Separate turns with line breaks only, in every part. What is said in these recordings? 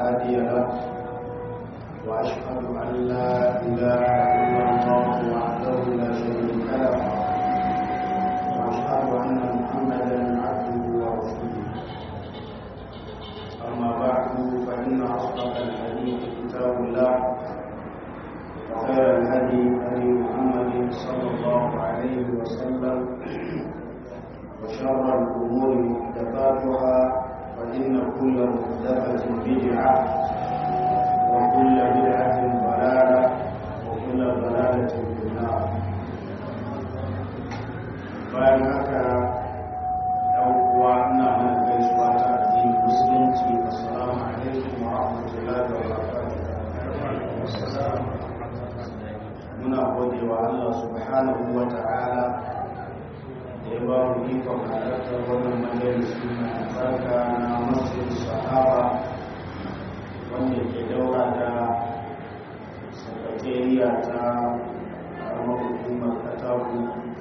هادي له وأشهد أن لا إله إلا الله وحده لا شريك له وأشهد أن محمدا عبده ورسوله أما بعد فإن أصدق الحديث كتاب الله وخير الهدي هدي محمد صلى الله عليه وسلم وشر الأمور محدثاتها فإن كل محدثة بدعة وكل بدعة ضلالة وكل ضلالة في النار bayan haka ɗan uwa ina mana gaisuwa ta addinin musulunci assalamu alaikum wa rahmatullahi wa barakatuh muna gode wa Allah subhanahu wa ta'ala da ya ba mu ikon halartar wannan majalisi na albarka na masjid sahaba wanda ke daura da sakatariya ta karamar hukumar kataku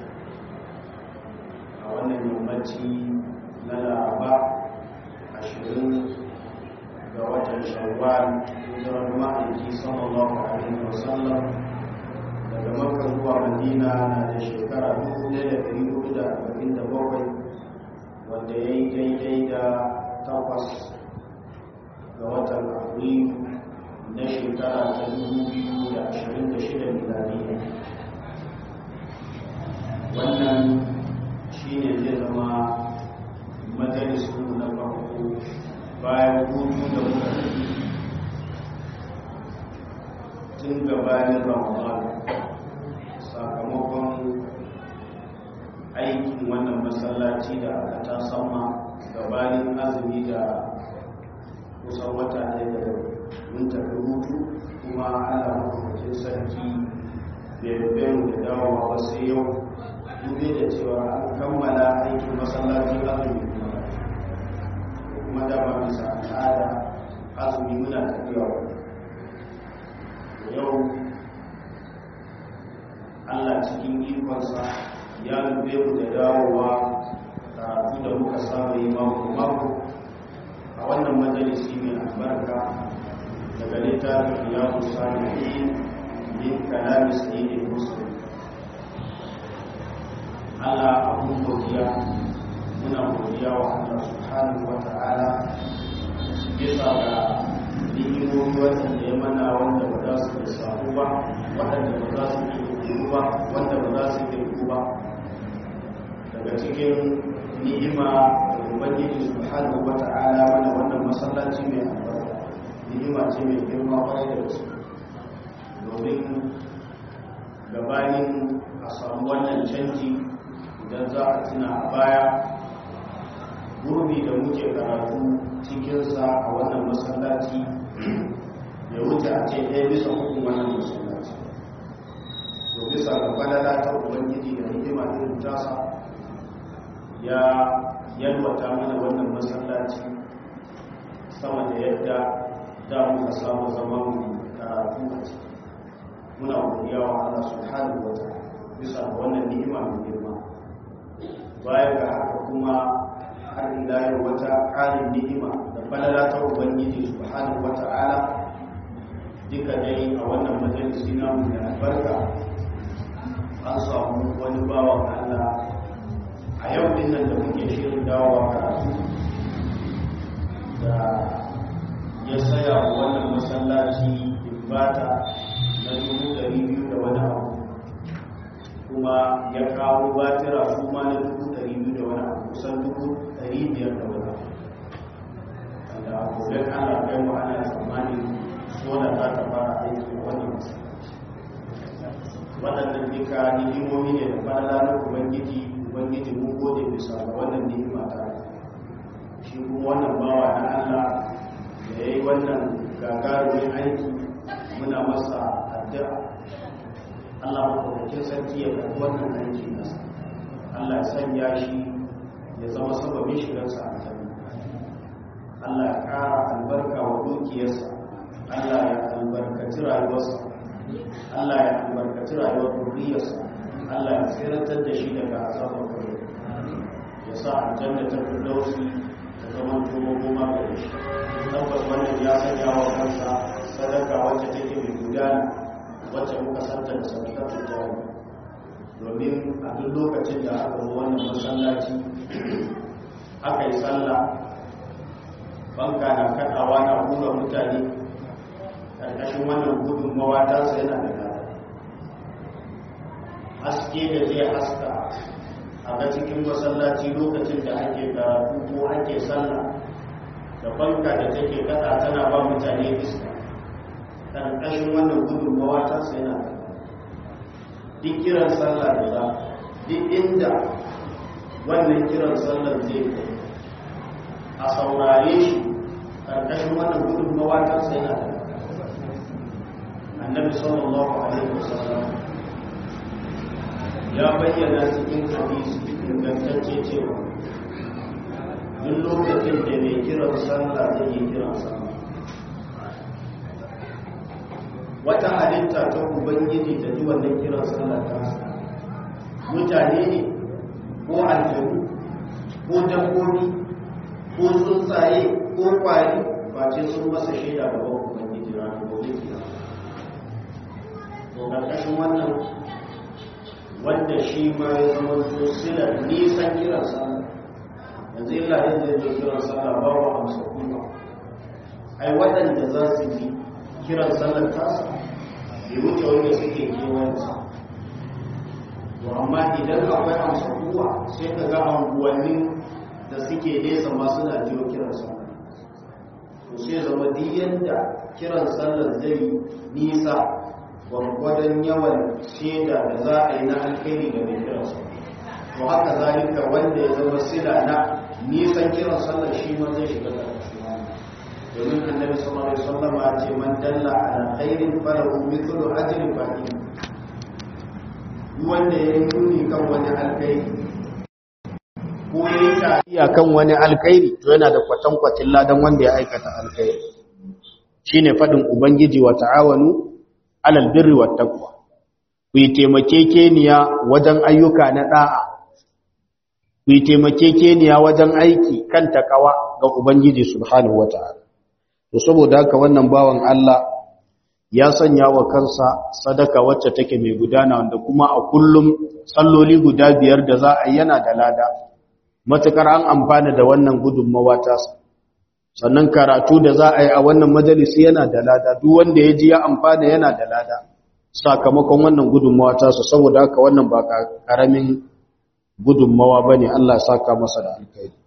a wannan yammaci na laraba ashirin ga watan shawwal hijirar ma'aiki sallallahu alaihi wasallam daga makka zuwa madina na da shekara 1447 wanda ya yi daidai da takwas ga watan afrilu na shekara ta 2026 miladiya wannan shi ne zai zama majalisu na farko bayan hutu da muka tun gabanin ramadan sakamakon aikin wannan masallaci da aka ta sama gabanin azumi da kusan wata ɗaya da mun tafi hutu kuma ana mafi sarki bai mu da dawowa wasu yau dube da cewa an kammala aikin masallacin azumi kuma dama bisa al'ada azumi muna tafiya yau allah cikin ikonsa ya lube mu da dawowa karatu da muka saba yi mako-mako a wannan majalisi mai albarka daga littafin yawon salihin min kalamis ne musulun Allah abun godiya muna godiya wa Allah subhanahu wa ta'ala bisa ga ni'imomi waɗanda ya mana wanda ba za su da samu ba waɗanda ba za su ke kuku ba wanda ba za su ke kuku ba daga cikin ni'ima da ubangiji subhanahu wa ta'ala mana wannan masallaci mai albarka ni'ima ce mai girma kwarai da gaske domin gabanin a samu wannan canji idan za a tuna a baya gurbi da muke karatu cikinsa a wannan masallaci ya wuce a ce ɗaya bisa hukun wannan masallaci to bisa ga falala ta ubangiji da hikima irin tasa ya yalwata mana wannan masallaci sama da yadda da muka samu zaman karatu a ciki muna godiya wa Allah subhanahu wa ta'ala bisa ga wannan ni'ima mai girma baya ga haka kuma har ila yau wata ƙarin ni'ima da falala ta ubangiji subhanahu wata'ala duka dai a wannan majalisi namu da albarka an samu wani bawan Allah a yau din nan da muke shirin dawowa karatu da ya saya wa wannan masallaci ibata na dubu ɗari biyu da wani abu kuma ya kawo batira su ma na dubu ɗari biyu da wani abu kusan dubu ɗari biyar da wani abu wanda a gobe ana kai wa ana tsammanin sola za ta fara aiki a wannan masallaci waɗannan duka ni'imomi ne da fara na ubangiji ubangiji mun gode bisa ga wannan ni'ima ta shi kuma wannan bawa na allah da ya yi wannan gagarumin aiki muna masa addu'a Allah maɗaukakin sarki ya karɓi wannan aiki nasa Allah ya sanya shi ya zama sababin shigarsa a jami Allah ya ƙara albarka wa dukiyarsa Allah ya albarkaci rayuwarsa Allah ya albarkaci rayuwar duriyarsa Allah ya tsiratar da shi daga azabar kare ya sa aljanna ta firdausi ta zama tuwo goma ga shi tabbas wannan ya sanya wa kansa sadaka wacce take mai gudana wacce muka santa da sadakatun jari domin a duk lokacin da aka zo wannan masallaci aka yi sallah banka na kaɗawa na hura mutane ƙarƙashin wannan gudunmawa ta sai yana da gada haske da zai haska a ga cikin masallaci lokacin da ake karatu ko ake sallah da banka da take kada tana ba mutane iska ƙarƙashin wannan gudunmawa ta sai yana da duk kiran sallah da za duk inda wannan kiran sallar zai kai a saurare shi ƙarƙashin wannan gudunmawa ta sai yana da annabi sallallahu alaihi wasallam ya bayyana cikin hadisi ingantacce cewa duk lokacin da mai kiran sallah zai yi kiran sallah wata halitta ta ubangiji ta ji wannan kiran sallah ta mutane ne ko aljanu ko dabbobi ko tsuntsaye ko kwari ba ce sun masa shaida da bakon ubangiji ranar gobe kiyama to karkashin wannan wanda shi ma ya zama to silar nisan kiran sallah yanzu illa yadda ya kiran sallah ba wa amsa kuma ai waɗanda za su yi kiran sallar tasa bai wuce wanda suke kewayensa to amma idan akwai amsa kuwa sai ka ga anguwannin da suke nesa ma suna jiyo kiran sallar to sai zama duk yadda kiran sallar zai nisa gwargwadon yawan shaida da za a yi na alkhairi ga mai kiran sallar to haka zalika wanda ya zama sila na nisan kiran sallar shi ma zai shiga ƙarƙashin domin annabi sallallahu alaihi wasallam ya ce man dalla ala khairin falahu mithlu ajri fa'il wanda ya nuni kan wani alkhairi ko ya yi tariya kan wani alkhairi to yana da kwatankwacin ladan wanda ya aikata alkhairi shine fadin ubangiji wa ta'awanu alal birri wat taqwa ku yi taimakekeniya wajen ayyuka na da'a ku yi taimakekeniya wajen aiki kan takawa ga ubangiji subhanahu wata'ala to saboda haka wannan bawan Allah ya sanya wa kansa sadaka wacce take mai gudana wanda kuma a kullum salloli guda biyar da za a yana da lada matukar an amfana da wannan gudunmawa ta sannan karatu da za a yi a wannan majalisi yana da lada duk wanda ya ji ya amfana yana da lada sakamakon wannan gudunmawa ta su saboda haka wannan ba karamin gudunmawa bane Allah saka masa da alkhairi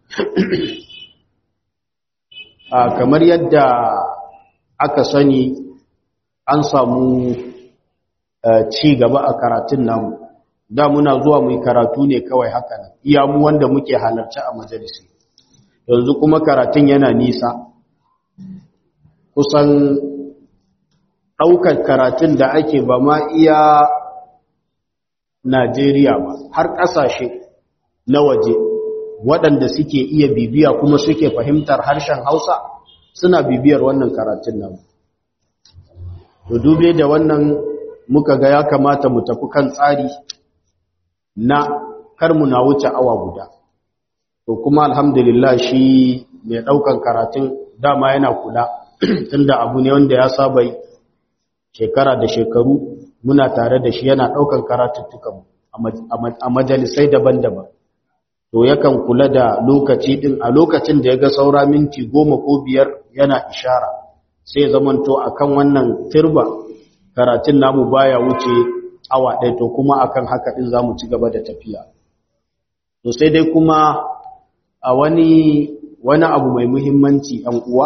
a kamar yadda aka sani an samu ci gaba a karatun namu da muna zuwa mu karatu ne kawai haka nan iya mu wanda muke halarci a majalisi yanzu kuma karatun yana nisa kusan ɗaukar karatun da ake ba ma iya Najeriya ba har ƙasashe na waje waɗanda suke iya bibiya kuma suke fahimtar harshen Hausa suna bibiyar wannan karatun nan. To dube da wannan muka ga ya kamata mu tafi kan tsari na kar mu na wuce awa guda. To kuma alhamdulillah shi mai ɗaukan karatun dama yana kula tunda abu ne wanda ya saba shekara da shekaru muna tare da shi yana ɗaukan karatuttukan a majalisai daban-daban. to yakan kula da lokaci din a lokacin da ya ga saura minti goma ko biyar yana ishara sai zamanto akan wannan turba karatun namu baya wuce awa ɗaya to kuma akan haka din zamu ci gaba da tafiya to sai dai kuma a wani wani abu mai muhimmanci ɗan uwa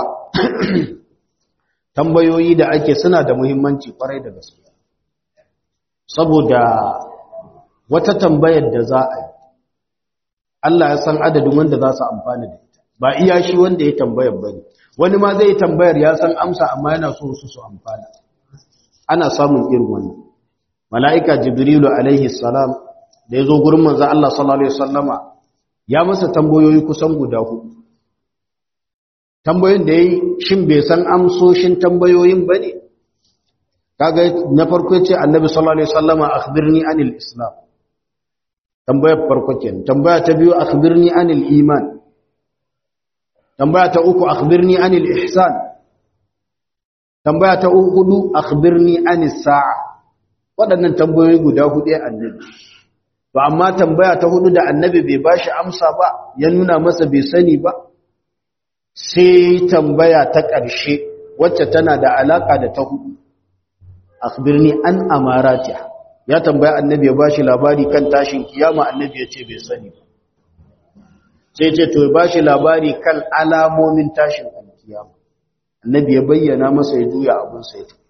tambayoyi da ake suna da muhimmanci kwarai da gaske saboda wata tambayar da za a yi Allah ya san adadin wanda za su amfana da ita ba iya shi wanda ya tambayar bane wani ma zai tambayar ya san amsa amma yana so su su amfana ana samun irin wannan mala'ika jibrilu alaihi salam da ya zo gurin manzo Allah sallallahu alaihi wasallama ya masa tambayoyi kusan guda hudu tambayoyin da yayi shin bai san amsoshin tambayoyin bane kaga na farko ce annabi sallallahu alaihi wasallama akhbirni anil islam tambayar farko kenan tambaya ta biyu akhbirni anil iman tambaya ta uku akhbirni anil ihsan
tambaya ta hudu akhbirni anis sa'a waɗannan tambayoyi guda hudu ya annabi to amma tambaya ta hudu da annabi bai bashi amsa ba ya nuna masa bai sani ba sai tambaya ta ƙarshe wacce tana da alaka da ta hudu akhbirni an amaratiha ya tambaya annabi ya bashi labari kan tashin kiyama annabi ya ce bai sani ba sai ce to ya bashi labari kan alamomin tashin kiyama annabi ya bayyana masa ya juya abin sai ta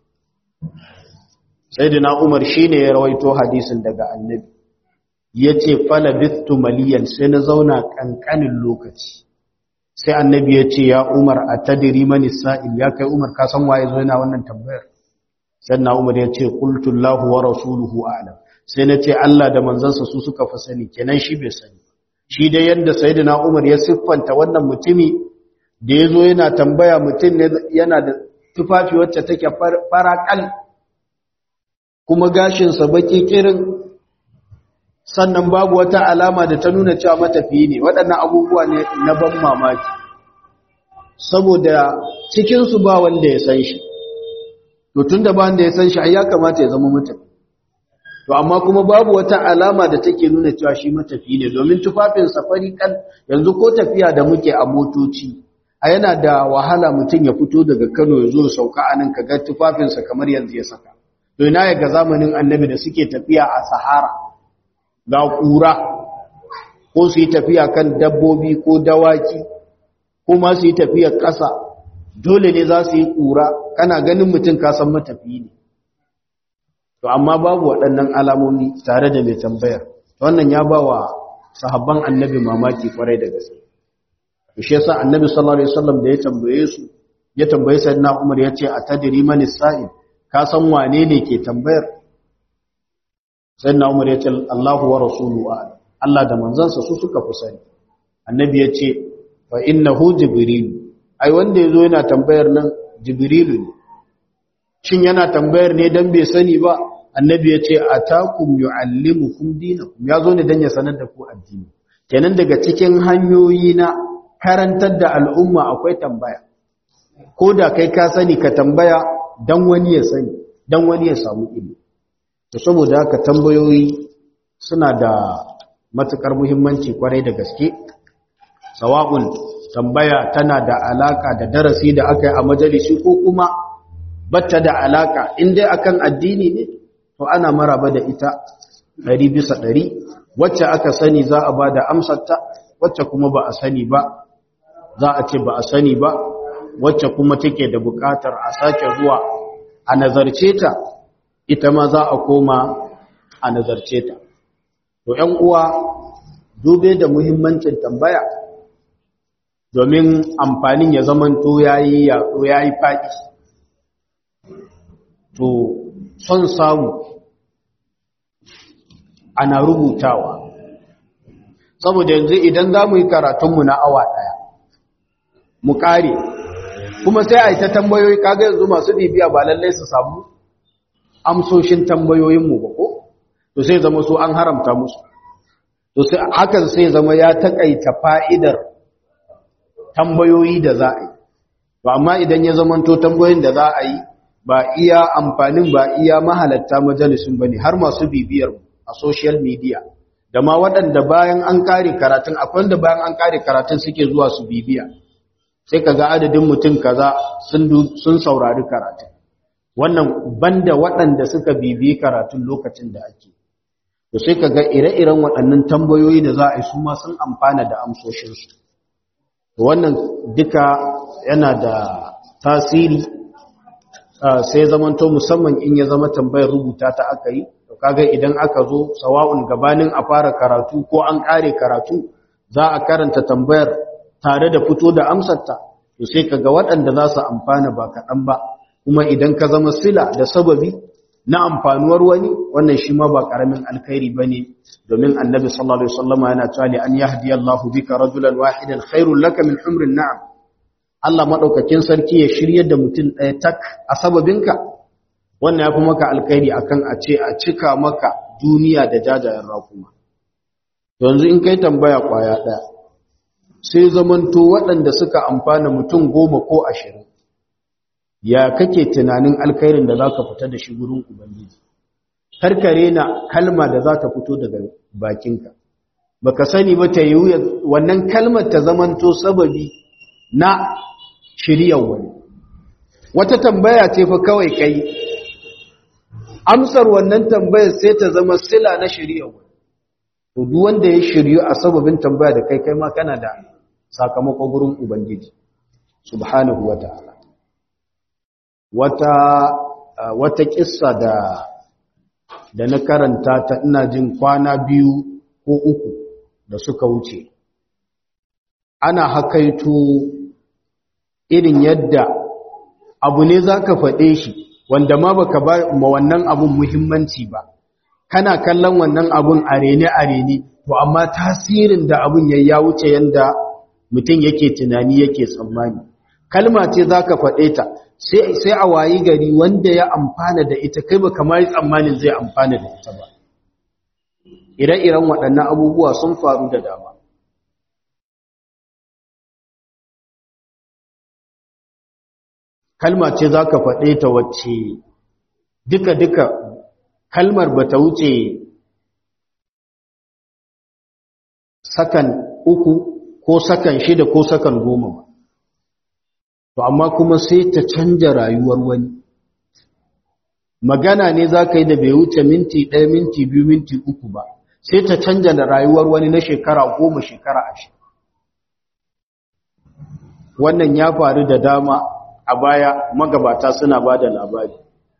sayyidina umar shine ya rawaito hadisin daga annabi yace fala bittu maliyan sai na zauna kankanin lokaci sai annabi ya ce ya umar atadri mani sa'il ya kai umar ka san waye zo yana wannan tambayar sannan umar ya ce kultullahu wa rasuluhu a'lam sai na ce Allah da manzansa su suka fa sani kenan shi bai sani shi dai yanda sayyidina umar ya siffanta wannan mutumi da yazo yana tambaya mutum ne yana da tufafi wacce take farakal kuma gashin sa baki kirin sannan babu wata alama da ta nuna cewa matafiyi ne waɗannan abubuwa ne na ban mamaki saboda cikin su ba wanda ya san shi to tunda ba wanda ya san shi ai ya kamata ya zama matafi to amma kuma babu wata alama da take nuna cewa shi matafi ne domin tufafin safari kan yanzu ko tafiya da muke a motoci a yana da wahala mutum ya fito daga Kano ya zo sauka anan kaga tufafinsa kamar yanzu ya saka to ina ya ga zamanin annabi da suke tafiya a sahara ga kura ko su yi tafiya kan dabbobi ko dawaki ko ma su yi tafiyar ƙasa dole ne za su yi ƙura kana ganin mutum kasan matafiyi ne to amma babu waɗannan alamomi tare da mai tambayar wannan ya ba wa sahabban annabi mamaki kwarai da gaske shi yasa annabi sallallahu alaihi wasallam da ya tambaye su ya tambaye sayyidina Umar ya ce atadri man sa'il ka san wane ne ke tambayar sayyidina Umar ya ce Allahu wa rasuluhu Allah da manzansa su suka fi sani annabi ya ce fa innahu jibril ai wanda yazo yana tambayar nan jibrilu ne shin yana tambayar ne dan bai sani ba annabi ya ce atakum yuallimukum dinakum yazo ne dan ya sanar da ku addini kenan daga cikin hanyoyi na karantar da al'umma akwai tambaya ko da kai ka sani ka tambaya dan wani ya sani dan wani ya samu ilimi to saboda haka tambayoyi suna da matukar muhimmanci kwarai da gaske sawa'un tambaya tana da alaka da darasi da aka yi a majalisi ko kuma batta da alaka in dai akan addini ne to ana maraba da ita ɗari bisa ɗari wacce aka sani za a ba da amsarta wacce kuma ba a sani ba za a ce ba a sani ba wacce kuma take da buƙatar a sake zuwa a nazarce ta ita ma za a koma a nazarce ta to ‘yan uwa dube da muhimmancin tambaya domin amfanin ya zamanto ya yi yaɗo ya yi faɗi to son samu ana rubutawa saboda yanzu idan za mu yi karatunmu na awa ɗaya mu ƙare kuma sai a yi ta tambayoyi kaga yanzu masu bibiya ba lallai su samu amsoshin tambayoyinmu ba ko to sai zama su an haramta musu to sai hakan sai zama ya takaita fa'idar tambayoyi da za a yi to amma idan ya zama to tambayoyin da za a yi ba iya amfanin ba iya mahalatta majalisun bane har masu bibiyar a social media da ma waɗanda bayan an kare karatun akwai wanda bayan an kare karatun suke zuwa su bibiya sai kaga adadin mutum kaza sun sun saurari karatun wannan banda waɗanda suka bibiyi karatun lokacin da ake to sai kaga ire-iren waɗannan tambayoyi da za a yi su ma sun amfana da amsoshinsu to wannan duka yana da tasiri sai zamanto musamman in ya zama tambayar rubuta ta aka yi to kaga idan aka zo sawa'un gabanin a fara karatu ko an kare karatu za a karanta tambayar tare da fito da amsarta to sai kaga waɗanda za su amfana ba kaɗan ba kuma idan ka zama sila da sababi na amfanuwar wani wannan shi ma ba ƙaramin alkhairi ba ne domin annabi sallallahu alaihi wasallama yana cewa li an yahdiyallahu bika rajulan wahidan khairul laka min humrin na'am Allah maɗaukakin sarki ya shirya da mutum ɗaya tak a sababinka wannan ya fi maka alkhairi akan a ce a cika maka duniya da jajayen rakuma yanzu in kai tambaya ƙwaya ɗaya sai zamanto waɗanda suka amfana mutum goma ko ashirin ya kake tunanin alkhairin da zaka fita da shi gurin ubangiji karkare na kalma da za ta fito daga bakinka baka sani ba ta yi wannan kalmar ta zamanto sababi na shiryar wani wata tambaya ce fa kawai kai amsar wannan tambayar sai ta zama sila na shiryar wani to duk wanda ya shiryu a sababin tambaya da kai kai ma kana da sakamakon gurin ubangiji subhanahu wata'ala wata wata kissa da da na karanta ta ina jin kwana biyu ko uku da suka wuce ana hakaito irin yadda abu ne za ka faɗe shi wanda ma baka ba ma wannan abun muhimmanci ba kana kallon wannan abun arene-arene to amma tasirin da abun ya ya wuce yadda mutum yake tunani yake tsammani kalma ce za ka faɗe ta sai a wayi gari wanda ya amfana da ita kai ba kamar tsammanin zai amfana da ita ba ire-iren waɗannan abubuwa sun faru da dama kalma ce za ka faɗe ta wacce duka-duka kalmar ba ta wuce sakan uku ko sakan shida ko sakan goma ba to amma kuma sai ta canja rayuwar wani magana ne za ka yi da bai wuce minti ɗaya minti biyu minti uku ba sai ta canja da rayuwar wani na shekara goma shekara ashirin wannan ya faru da dama a baya magabata suna ba da labari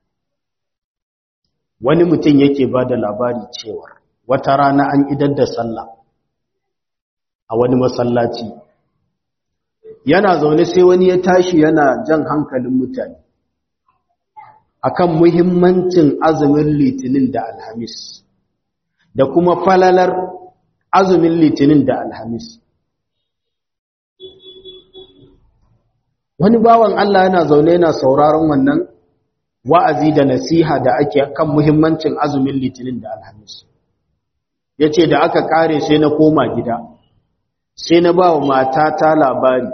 wani mutum yake ba da labari cewar wata rana an idar da sallah a wani masallaci yana zaune sai wani ya tashi yana jan hankalin mutane akan muhimmancin azumin litinin da alhamis da kuma falalar azumin litinin da alhamis wani bawan Allah yana zaune yana sauraron wannan wa'azi da nasiha da ake kan muhimmancin azumin litinin da alhamis ya ce da aka kare sai na koma gida sai na ba wa matata labari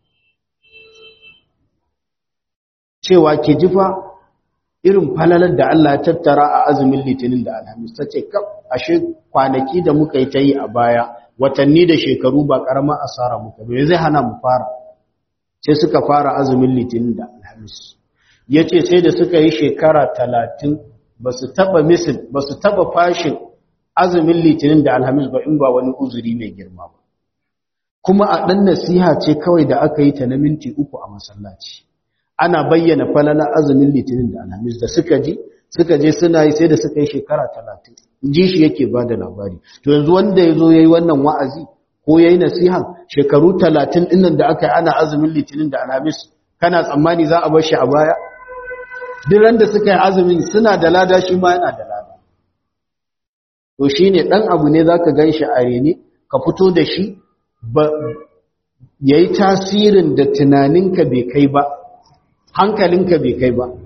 cewa ke jifa irin falalar da Allah ya tattara a azumin litinin da alhamis ta ce ashe kwanaki da muka yi ta yi a baya watanni da shekaru ba ƙaramar asara muka bai zai hana mu fara sai suka fara azumin litinin da alhamis ya ce sai da suka yi shekara talatin ba su taɓa misil ba su taɓa fashin azumin litinin da alhamis ba in ba wani uzuri mai girma ba kuma a ɗan nasiha ce kawai da aka yi ta na minti uku a masallaci ana bayyana falalar azumin litinin da alhamis da suka ji suka je suna yi sai da suka yi shekara talatin ji shi yake ba da labari to yanzu wanda ya zo ya yi wannan wa'azi ko ya yi nasihan shekaru talatin ɗinnan da aka yi ana azumin litinin da alhamis kana tsammani za a bar shi a baya duk da suka yi azumin suna da lada shi ma yana da lada to shi ne ɗan abu ne za ka gan shi a rene ka fito da shi ya yi tasirin da tunaninka bai kai ba hankalinka bai kai ba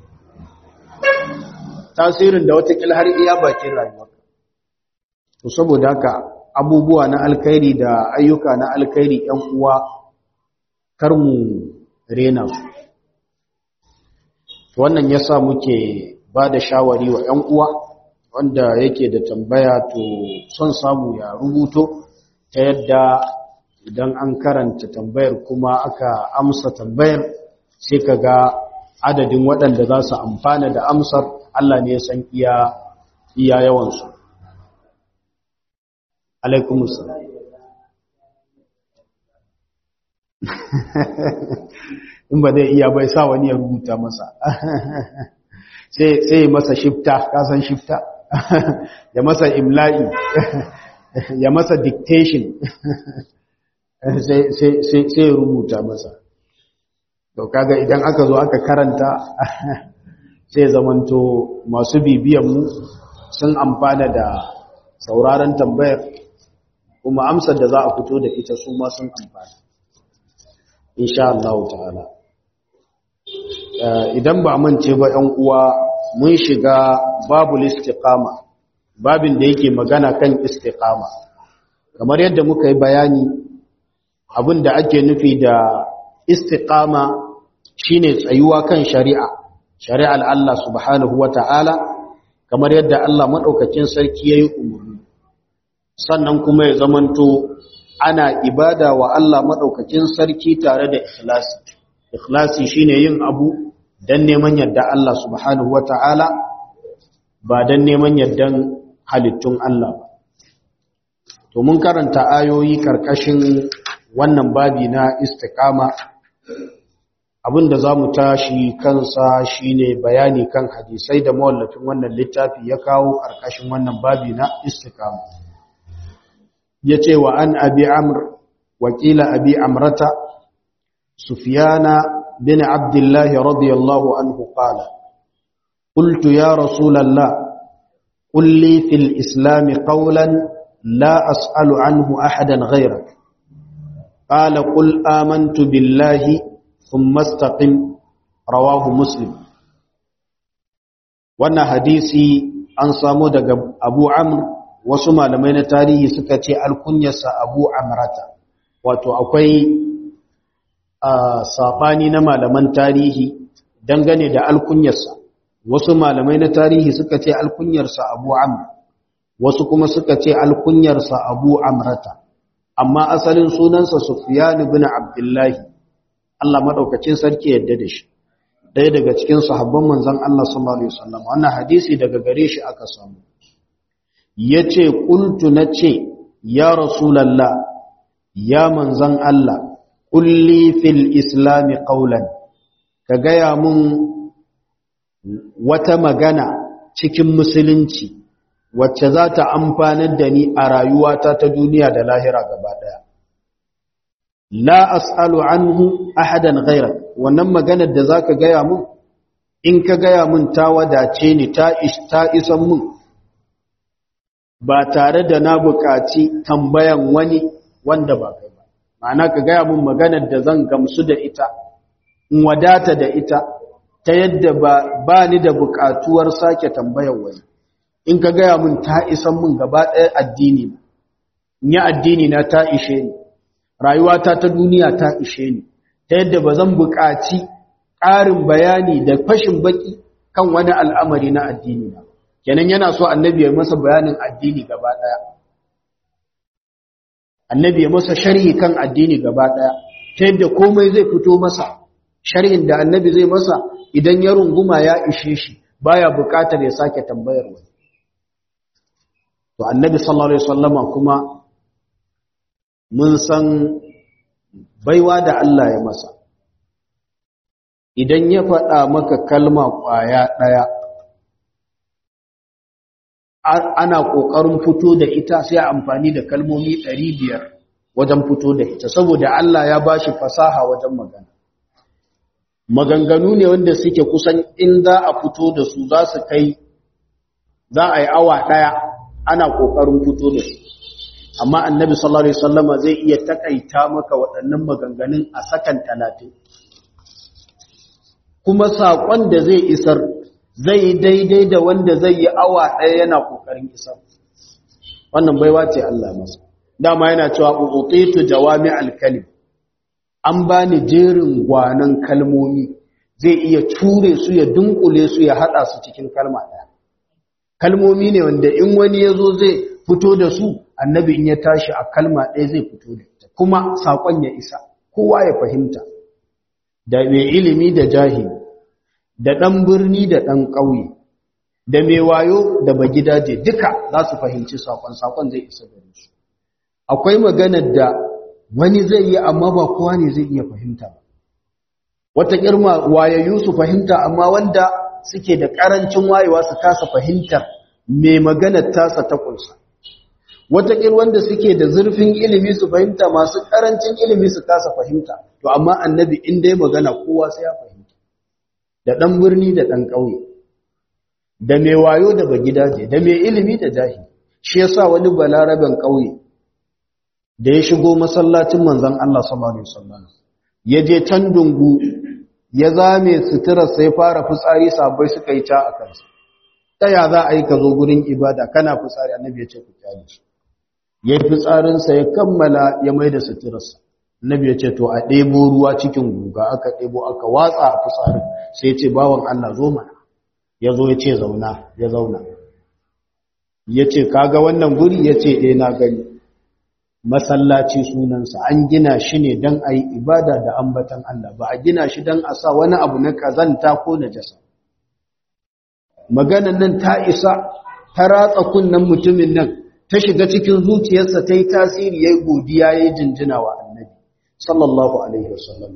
tasirin da watakila har iya bakin rayuwarka to saboda haka abubuwa na alkhairi da ayyuka na alkhairi ‘yan uwa kar mu rena su wannan ya sa muke ba da shawari wa ‘yan uwa wanda yake da tambaya to son samu ya rubuto ta yadda idan an karanta tambayar kuma aka amsa tambayar sai ka ga adadin waɗanda za su amfana da amsar Allah ne ya san iya iya yawansu alaikumussalam in ba zai iya bai sa wani ya rubuta masa sai masa shifta kasan shifta ya masa imla'i ya masa dictation sai ya rubuta masa to kaga idan aka zo aka karanta sai zamanto masu bibiyanmu sun amfana da sauraron tambayar kuma amsar da za a fito da ita su ma sun amfana insha Allah ta'ala idan ba mance ba ‘yan uwa mun shiga babu istiqama babin da yake magana kan istiqama kamar yadda muka yi bayani abin da ake nufi da istiqama shine tsayuwa kan shari'a shari'ar Allah subhanahu wata'ala kamar yadda Allah madaukakin sarki yayi umarni sannan kuma ya zamanto ana ibada wa Allah madaukakin sarki tare da ikhlasi ikhlasi shine yin abu dan neman yadda Allah subhanahu wata'ala ba dan neman yaddan halittun Allah ba to mun karanta ayoyi karkashin wannan babi na istiqama abinda zamu tashi kansa shine bayani kan hadisai da mawallafin wannan littafi ya kawo karkashin wannan babi na istiqama yace wa an abi amr wakila abi amrata sufyana bin abdullah radiyallahu anhu qala قلت يا رسول الله قل لي في الإسلام قولا لا أسأل عنه أحدا غيرك قال قل آمنت بالله ثم استقم رواه مسلم wannan hadisi an samu daga Abu Amr wasu malamai na tarihi suka ce alkunyarsa Abu Amrata wato akwai sabani na malaman tarihi dangane da alkunyarsa wasu malamai na tarihi suka ce alkunyarsa Abu Amr wasu kuma suka ce alkunyarsa Abu Amrata amma asalin sunansa Sufyan ibn Abdullah Allah madaukakin sarki yadda da shi ɗaya daga cikin sahabban manzon Allah sallallahu alaihi wasallam wannan hadisi daga gare shi aka samu yace qultu nace ya rasulullah ya manzon Allah kulli fil islam qawlan ka gaya mun wata magana cikin musulunci wacce za ta amfanar da ni a rayuwata ta duniya da lahira gaba daya la as'alu anhu ahadan ghayrak wannan maganar da zaka gaya mun in ka gaya mun ta wadace ni ta ta isan mun ba tare da na buƙaci tambayan wani wanda ba kai ba ma'ana ka gaya mun maganar da zan gamsu da ita in wadata da ita ta yadda ba ba ni da buƙatuwar sake tambayar wani in ka gaya mun ta isan mun gaba ɗaya addini in yi addini na ta ishe ni rayuwata ta duniya ta ishe ni ta yadda ba zan buƙaci ƙarin bayani da fashin baki kan wani al'amari na addini na kenan yana so annabi ya masa bayanin addini gaba ɗaya annabi ya masa sharhi kan addini gaba ɗaya ta yadda komai zai fito masa sharhin da annabi zai masa idan ya runguma ya ishe shi baya buƙatar ya sake tambayar wani to annabi sallallahu alaihi wasallama kuma mun san baiwa da Allah ya masa idan ya faɗa maka kalma ƙwaya ɗaya ana ƙoƙarin fito da ita sai amfani da kalmomi ɗari biyar wajen fito da ita saboda Allah ya ba shi fasaha wajen magana maganganu ne wanda suke kusan in za a fito da su za su kai za a yi awa ɗaya ana ƙoƙarin fito da su amma annabi sallallahu alaihi wasallama zai iya takaita maka waɗannan maganganun a sakan talatin kuma saƙon da zai isar zai yi daidai da wanda zai yi awa ɗaya yana ƙoƙarin isar wannan baiwa ce Allah masa dama yana cewa utitu jawami alkalim an bani jerin gwanan kalmomi zai iya ture su ya dunkule su ya hada su cikin kalma ɗaya kalmomi ne wanda in wani ya zo zai fito da su annabi in ya tashi a kalma ɗaya zai fito da ita kuma saƙon ya isa kowa ya fahimta da mai ilimi da jahili da ɗan birni da ɗan ƙauye da mai wayo da bagidaje duka za su fahimci saƙon saƙon zai isa gare su akwai maganar da wani zai yi amma ba kowa ne zai iya fahimta ba wata kirma wayayyu su fahimta amma wanda suke da ƙarancin wayewa su kasa fahimtar mai maganar tasa ta kunsa wataƙil wanda suke da zurfin ilimi su fahimta masu ƙarancin ilimi su kasa fahimta to amma annabi in dai magana kowa sai ya fahimta da ɗan birni da ɗan ƙauye da mai wayo da bagidaje da mai ilimi da jahili shi yasa wani balaraben ƙauye da ya shigo masallacin manzon Allah sallallahu alaihi wasallam ya je can dungu ya zame sutura sai fara fitsari sabai suka yi ta a kansa ta ya za a yi ka zo gurin ibada kana fitsari annabi ya ce ku kyale shi ya yi fitsarinsa ya kammala ya mai da suturarsa annabi ya ce to a ɗebo ruwa cikin guga aka ɗebo aka watsa a fitsarin sai ya ce bawan Allah zo mana ya zo ya ce zauna ya zauna ya ce kaga wannan guri ya ce ɗaya na gani masallaci sunansa an gina shi ne don a yi ibada da ambatan Allah ba a gina shi don a sa wani abu na ƙazanta ko na jasa maganan nan ta isa ta ratsa kunnen mutumin nan ta shiga cikin zuciyarsa ta yi tasiri ya yi godiya ya yi jinjina wa annabi sallallahu alaihi wasallam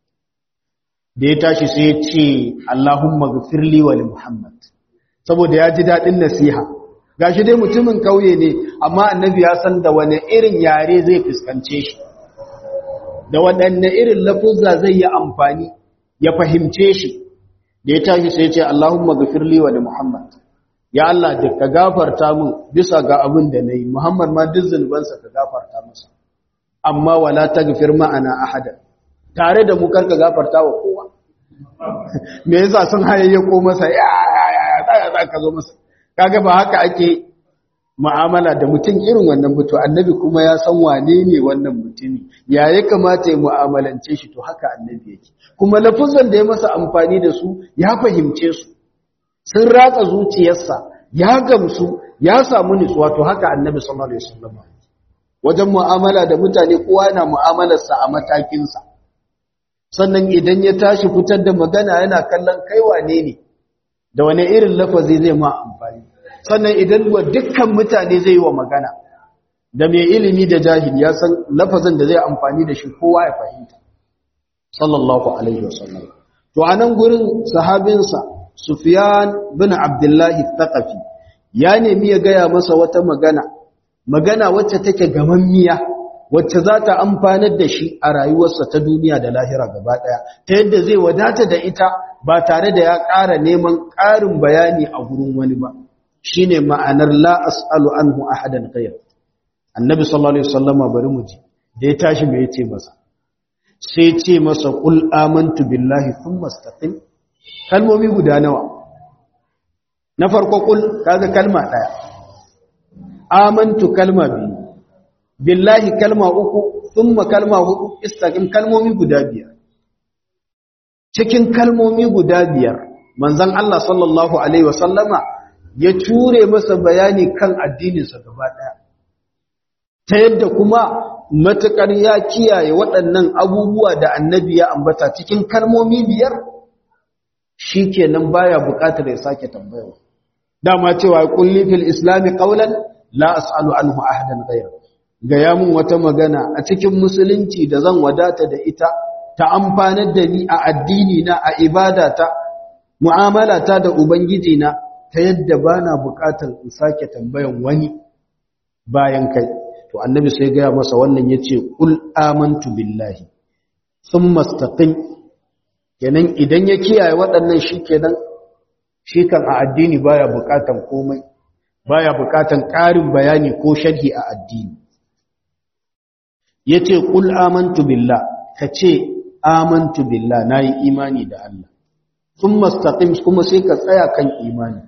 da ya tashi sai ya ce Allahumma gafirli wa Muhammad saboda ya ji daɗin nasiha gashi dai mutumin kauye ne amma annabi ya san da wani irin yare zai fuskance shi da waɗanne irin lafuzza zai yi amfani ya fahimce shi da ya tashi sai ce Allahumma gafirli wa Muhammad ya Allah da ka gafarta min bisa ga abin da nayi Muhammad ma duk zunubansa ka gafarta masa amma wala taghfir ma'ana ahada tare da mu karka gafarta wa kowa me yasa sun hayayyako masa ya ya ya za ka zo masa kaga ba haka ake mu'amala da mutum irin wannan mutu annabi kuma ya san wane ne wannan mutumi ya ya kamata ya mu'amalance shi to haka annabi yake kuma lafuzan da ya masa amfani da su ya fahimce su sun ratsa zuciyarsa ya gamsu ya samu nutsuwa to haka annabi sallallahu alaihi wasallam wajen mu'amala da mutane kowa yana mu'amalarsa a matakinsa sannan idan ya tashi fitar da magana yana kallon kai wane ne da wane irin lafazi zai ma amfani sannan idan wa dukkan mutane zai yi wa magana da mai ilimi da jahili ya san lafazin da zai amfani da shi kowa ya fahimta sallallahu alaihi wasallam to anan gurin sahabinsa sufyan bin abdullahi thaqafi ya nemi ya gaya masa wata magana magana wacce take gamammiya wacce za ta amfanar da shi a rayuwarsa ta duniya da lahira gaba daya ta yadda zai wadata da ita ba tare da ya ƙara neman ƙarin bayani a gurin wani ba shine ma'anar la as'alu anhu ahadan ghayr annabi sallallahu alaihi wasallama bari mu ji da ya tashi me yace masa sai ce masa qul amantu billahi thumma istaqim kalmomi guda nawa na farko qul kaga kalma daya amantu kalma biyu billahi kalma uku thumma kalma hudu istaqim kalmomi guda biyar cikin kalmomi guda biyar manzon Allah sallallahu alaihi wasallama ya ture masa bayani kan addininsa gaba ɗaya ta yadda kuma matuƙar ya kiyaye waɗannan abubuwa da annabi ya ambata cikin kalmomi biyar shi kenan baya buƙatar ya sake tambayawa dama cewa kulli fil islami qawlan la as'alu anhu ahadan ghayra gaya mun wata magana a cikin musulunci da zan wadata da ita ta amfanar da ni a addini na a ibadata mu'amalata da ubangiji na ta yadda ba na buƙatar in sake tambayan wani bayan kai to annabi sai gaya masa wannan ya ce ƙul amantu billahi sun mastaƙin kenan idan ya kiyaye waɗannan shi kenan shi kan a addini baya buƙatar komai baya buƙatar ƙarin bayani ko sharhi a addini ya ce ƙul amantu billah ka ce amantu billah na yi imani da Allah sun mastaƙin kuma sai ka tsaya kan imani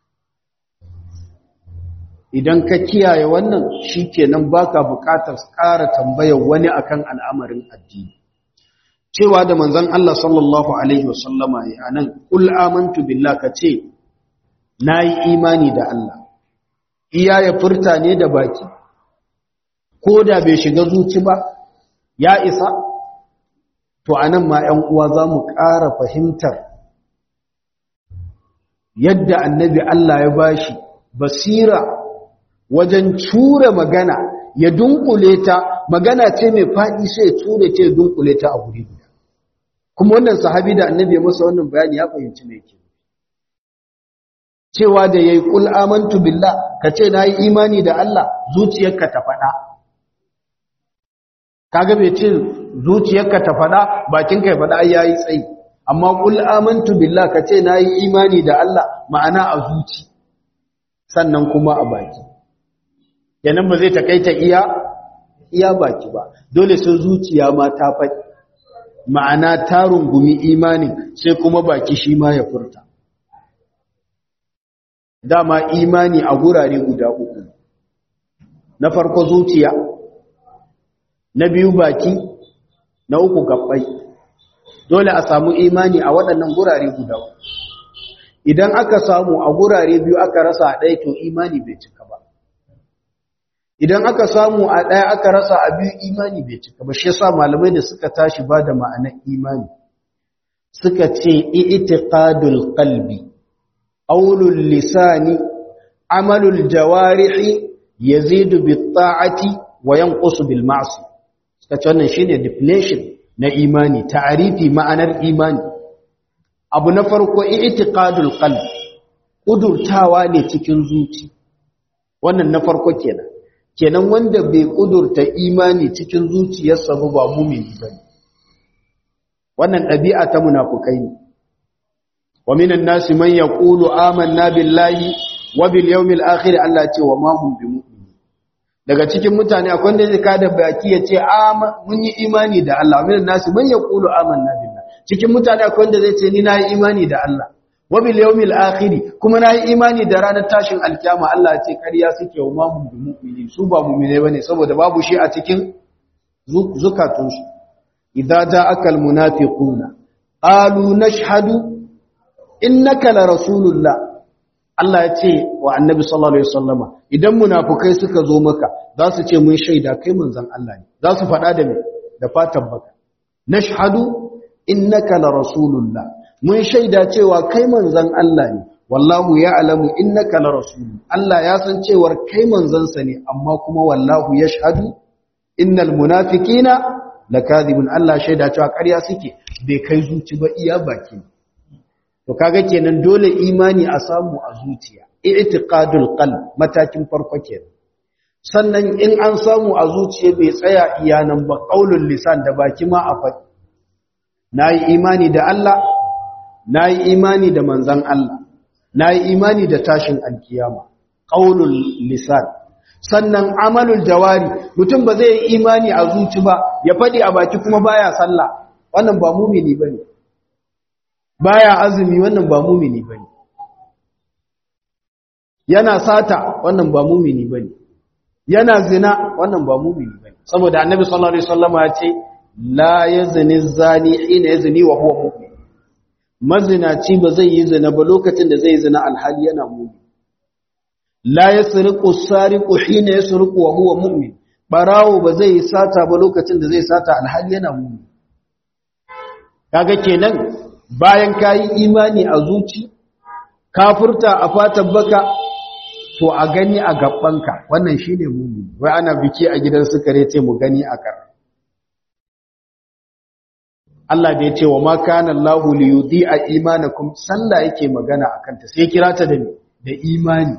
idan ka kiyaye wannan shi kenan baka buƙatar ƙara tambayar wani akan al'amarin addini cewa da manzon Allah sallallahu alaihi wasallama ya anan kul amantu billah ka ce nayi imani da Allah iya ya furta ne da baki ko da bai shiga zuci ba ya isa to anan ma 'yan uwa za mu ƙara fahimtar yadda annabi Allah ya bashi basira wajen cure magana ya dunkule ta magana ce mai faɗi sai ya cure ce dunkule ta a guri guda kuma wannan sahabi da annabi ya masa wannan bayani ya fahimci me yake cewa da yayi qul amantu billah kace nayi imani da Allah zuciyarka ta faɗa kaga bai ce zuciyarka ta faɗa bakinka ya faɗa ai yayi tsayi amma qul amantu billah kace nayi imani da Allah ma'ana a zuci sannan kuma a baki yanan ba zai takaita iya iya baki ba dole sai zuciya ma ta faɗi ma'ana ta rungumi imanin sai kuma baki shi ma ya furta dama imani a gurare guda uku na farko zuciya na biyu baki na uku gabbai dole a samu imani a waɗannan gurare guda idan aka samu a gurare biyu aka rasa a ɗaya to imani bai cika ba idan aka samu a ɗaya aka rasa a biyu imani bai cika ba shi yasa malamai da suka tashi ba da ma'anar imani suka ce i'tiqadul qalbi qawlul lisani amalul jawarihi yazidu bit ta'ati wa yanqusu bil ma'si suka ce wannan shine definition na imani ta'arifi ma'anar imani abu na farko i'tiqadul qalb kudurtawa ne cikin zuci wannan na farko kenan kenan wanda bai kudurta imani cikin zuciyarsa ba ba mu'mini bane wannan ɗabi'a ta munafukai ne wa minan nasi man yaqulu amanna billahi wa bil yawmil akhir Allah ce wa ma hum bimu'minin daga cikin mutane akwai wanda zai kada baki ya ce mun yi imani da Allah minan nasi man yaqulu amanna billahi cikin mutane akwai wanda zai ce ni na yi imani da Allah wa bil yawmil akhir kuma na yi imani da ranar tashin alkiyama Allah ya ce ƙarya suke wa ma hum bimu'minin su ba mu'mine bane saboda babu shi a cikin zukatunsu idza ja'aka almunafiquna qalu nashhadu innaka la rasulullah Allah ya ce wa annabi sallallahu alaihi wasallama idan munafukai suka zo maka za su ce mun shaida kai manzon Allah ne za su faɗa da me da fatan baka nashhadu innaka la rasulullah mun shaida cewa kai manzon Allah ne wallahu ya'lamu innaka la rasul Allah ya san cewa kai manzon sa ne amma kuma wallahu yashhadu innal munafiqina lakadibun Allah shaida cewa ƙarya suke bai kai zuci ba iya baki to kaga kenan dole imani a samu a zuciya i'tiqadul qalb matakin farko kenan sannan in an samu a zuciya bai tsaya iyanan ba qaulul lisan da baki ma a faɗi nayi imani da Allah nayi imani da manzon Allah nayi imani da tashin alkiyama qaulul lisan sannan amalul jawari mutum ba zai yi imani a zuci ba ya faɗi a baki kuma baya sallah wannan ba mumini bane baya azumi wannan ba mumini bane yana sata wannan ba mumini bane yana zina wannan ba mumini bane saboda annabi sallallahu alaihi wasallam ya ce la yazni zani hina yazni wa huwa mu'min mazinaci ba zai yi zina ba lokacin da zai yi zina alhali yana mu'min la yasriqu sariqu hina yasriqu wa huwa mu'min barawo ba zai yi sata ba lokacin da zai sata alhali yana mu'min kaga kenan bayan kayi imani a zuci kafurta a fatan baka to a gani a gabbanka wannan shine mu'min wai ana biki a gidan sukare ce mu gani a kar Allah da ya ce wa ma kana Allahu li yudhi'a imanakum sallah yake magana akan ta sai kira ta da da imani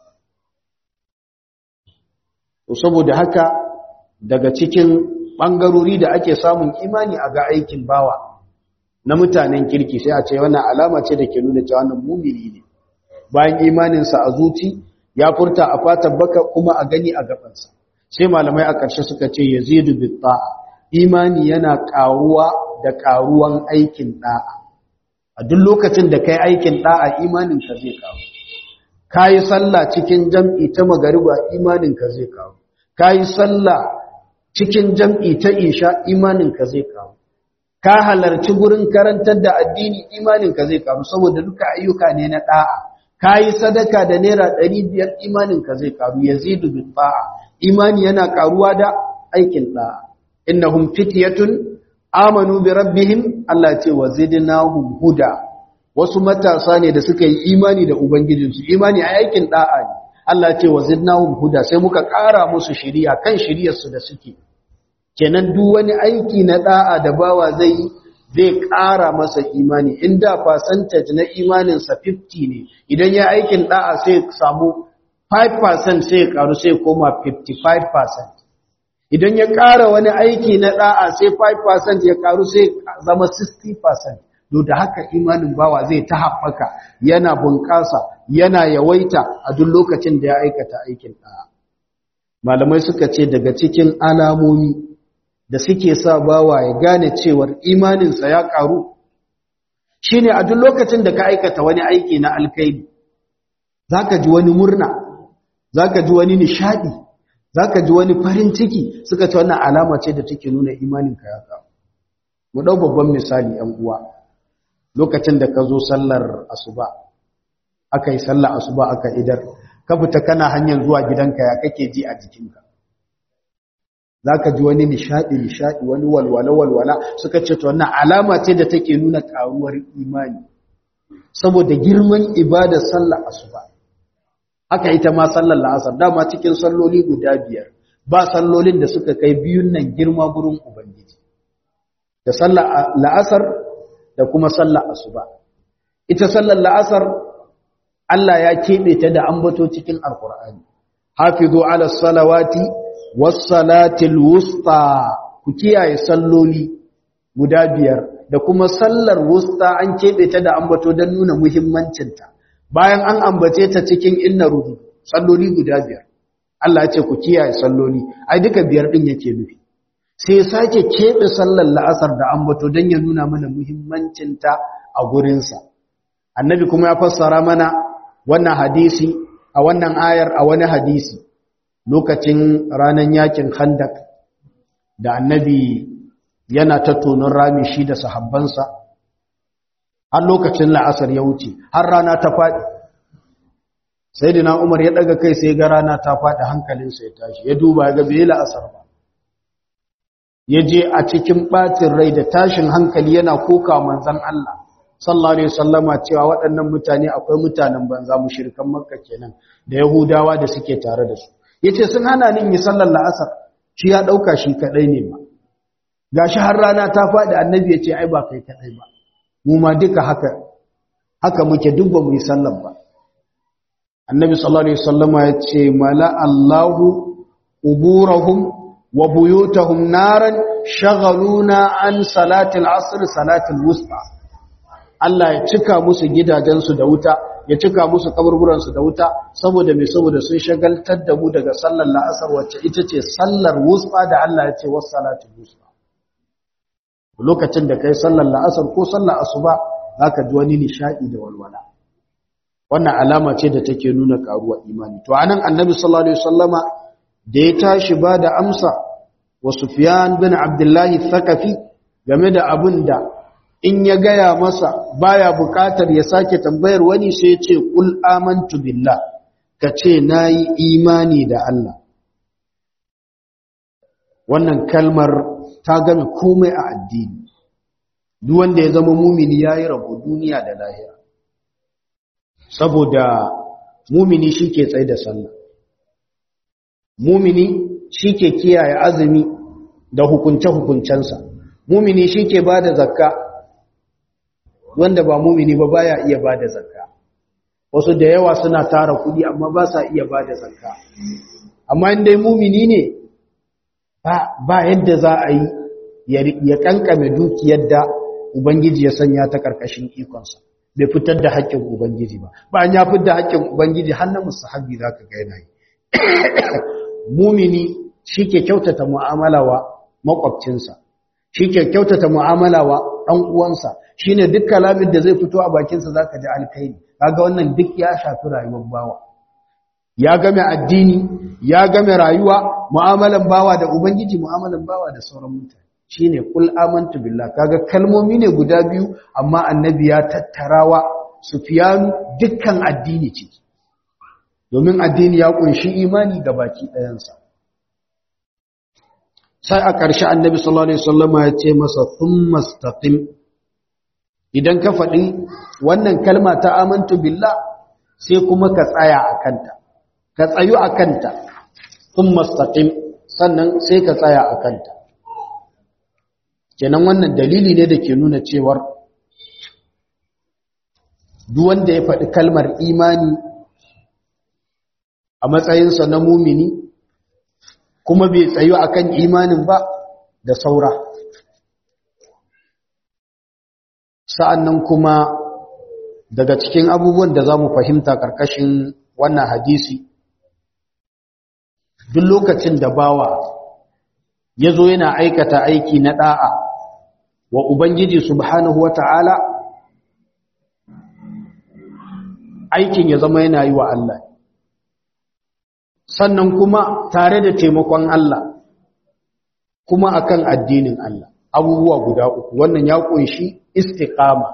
to saboda haka daga cikin bangarori da ake samun imani a ga aikin bawa na mutanen kirki sai a ce wannan alama ce da ke nuna cewa wannan mumini ne bayan imaninsa a zuci ya furta a fatan baka kuma a gani a gabansa sai malamai a ƙarshe suka ce yazidu bitta'a imani yana ƙaruwa da ƙaruwan aikin da'a a duk lokacin da kai aikin da'a imaninka zai ƙaru kayi sallah cikin jam'i ta magariba imaninka zai ƙaru kayi sallah cikin jam'i ta isha imaninka zai ƙaru ka halarci gurin karantar da addini imaninka zai ƙaru saboda duka ayyuka ne na da'a kayi sadaka da naira 500 imaninka zai ƙaru yazidu bil ta'a imani yana ƙaruwa da aikin da'a innahum fityatun amanu bi rabbihim Allah ce wa zidnahum huda wasu matasa ne da suka yi imani da ubangijinsu imani a aikin da'a ne Allah ce wa zidnahum huda sai muka ƙara musu shiriya kan shiriyarsu da suke kenan duk wani aiki na da'a da bawa zai zai ƙara masa imani inda percentage na imaninsa 50 ne idan ya aikin da'a sai samu 5% sai ya ƙaru sai koma 55% idan ya ƙara wani aiki na ɗa'a sai 5% ya ƙaru sai zama 60% do da haka imanin bawa zai ta haɓaka yana bunƙasa yana yawaita a duk lokacin da ya aikata aikin ɗa'a malamai suka ce daga cikin alamomi da suke sa bawa ya gane cewar imaninsa ya ƙaru shine a duk lokacin da ka aikata wani aiki na alkaidi zaka ji wani murna zaka ji wani nishadi zaka ji wani farin ciki suka ce wannan alama ce da take nuna imaninka ya kawo mu ɗau babban misali ‘yan uwa lokacin da ka zo sallar asuba aka yi sallar asuba aka idar ka fita kana hanyar zuwa gidanka ya kake ji a jikinka za ka ji wani nishaɗi nishaɗi wani walwala walwala suka ce to wannan alama ce da take nuna ƙaruwar imani saboda girman ibadar sallar asuba aka ita ma sallar la'asar dama cikin salloli guda biyar ba sallolin da suka kai biyun nan girma gurin ubangiji da sallar la'asar da kuma sallar asuba ita sallar la'asar Allah ya keɓe ta da ambato cikin alkur'ani hafizu ala salawati was salatil wusta ku kiyaye salloli guda biyar da kuma sallar wusta an keɓe ta da ambato don nuna muhimmancinta bayan an ambace ta cikin inna rudu salloli guda biyar Allah ya ce ku kiyaye salloli ai duka biyar din yake nufi sai sake keɓe sallar la'asar da ambato don ya nuna mana muhimmancinta a gurinsa annabi kuma ya fassara mana wannan hadisi a wannan ayar a wani hadisi lokacin ranar yakin khandak da annabi yana ta tonon rami shi da sahabbansa har lokacin la'asar ya wuce har rana ta faɗi sai dina umar ya ɗaga kai sai ga rana ta faɗi hankalinsa ya tashi ya duba ga bai la'asar ba ya je a cikin ɓacin rai da tashin hankali yana koka manzan Allah sallallahu alaihi wasallama cewa waɗannan mutane akwai mutanen banza mushrikan makka kenan da yahudawa da suke tare da su yace sun hana ni yi sallar la'asar shi ya dauka shi kadai ne ba gashi har rana ta faɗi annabi yace ai ba kai kadai ba mu ma duka haka haka muke duk ba mu yi sallar ba annabi sallallahu alaihi wasallama yace mala Allahu uburahum wa buyutahum naran shaghaluna an salatil asr salatil wusta Allah ya cika musu gidajensu da wuta ya cika musu kaburburansu da wuta saboda mai saboda sun shagaltar da mu daga sallar la'asar wacce ita ce sallar wusfa da Allah ya ce wasu salatin wusfa lokacin da kai sallar la'asar ko sallar asuba za ka ji wani nishaɗi da walwala wannan alama ce da take nuna ƙaruwar imani to anan annabi sallallahu alaihi wasallama da ya tashi ba da amsa wa sufyan bin abdullahi thaqafi game da abin da in ya gaya masa baya bukatar ya sake tambayar wani sai ya ce kul amantu billah ka ce nayi imani da Allah wannan kalmar ta game komai a addini duk wanda ya zama mumini yayi rabo duniya da lahira saboda mumini shike tsaye da sallah mumini shike kiyaye azumi da hukunce hukuncensa mumini shike bada zakka wanda ba mumini ba baya iya bada zakka wasu da yawa suna tara kudi amma ba sa iya bada zakka amma in dai mumini ne ba ba yadda za a yi ya kankame dukiyar da ubangiji ya sanya ta karkashin ikonsa bai fitar da haƙƙin ubangiji ba ba ya fitar da haƙƙin ubangiji har na musahabi zaka ga yana yi mumini shike kyautata mu'amala wa makwabcinsa shike kyautata mu'amala wa dan uwansa shine duk kalamin da zai fito a bakinsa zaka ji alkhairi kaga wannan duk ya shafi rayuwar bawa ya game addini ya game rayuwa mu'amalan bawa da ubangiji mu'amalan bawa da sauran mutane shine kul amantu billah kaga kalmomi ne guda biyu amma annabi ya tattarawa sufyanu dukkan addini ciki domin addini ya kunshi imani ga baki ɗayansa sai a ƙarshe annabi sallallahu alaihi wasallama ya ce masa thumma istaqim idan ka faɗi wannan kalma ta amantu billah sai kuma ka tsaya a kanta ka tsayu a kanta thumma istaqim sannan sai ka tsaya a kanta kenan wannan dalili ne da ke nuna cewar duk wanda ya faɗi kalmar imani a matsayinsa na mumini kuma bai tsayu akan imanin ba da saura sa'annan kuma daga cikin abubuwan da za mu fahimta ƙarƙashin wannan hadisi duk lokacin da bawa ya zo yana aikata aiki na ɗa'a wa Ubangiji subhanahu wa ta'ala aikin ya zama yana yi wa Allah sannan kuma tare da taimakon Allah kuma akan addinin Allah abubuwa guda uku wannan ya kunshi istiqama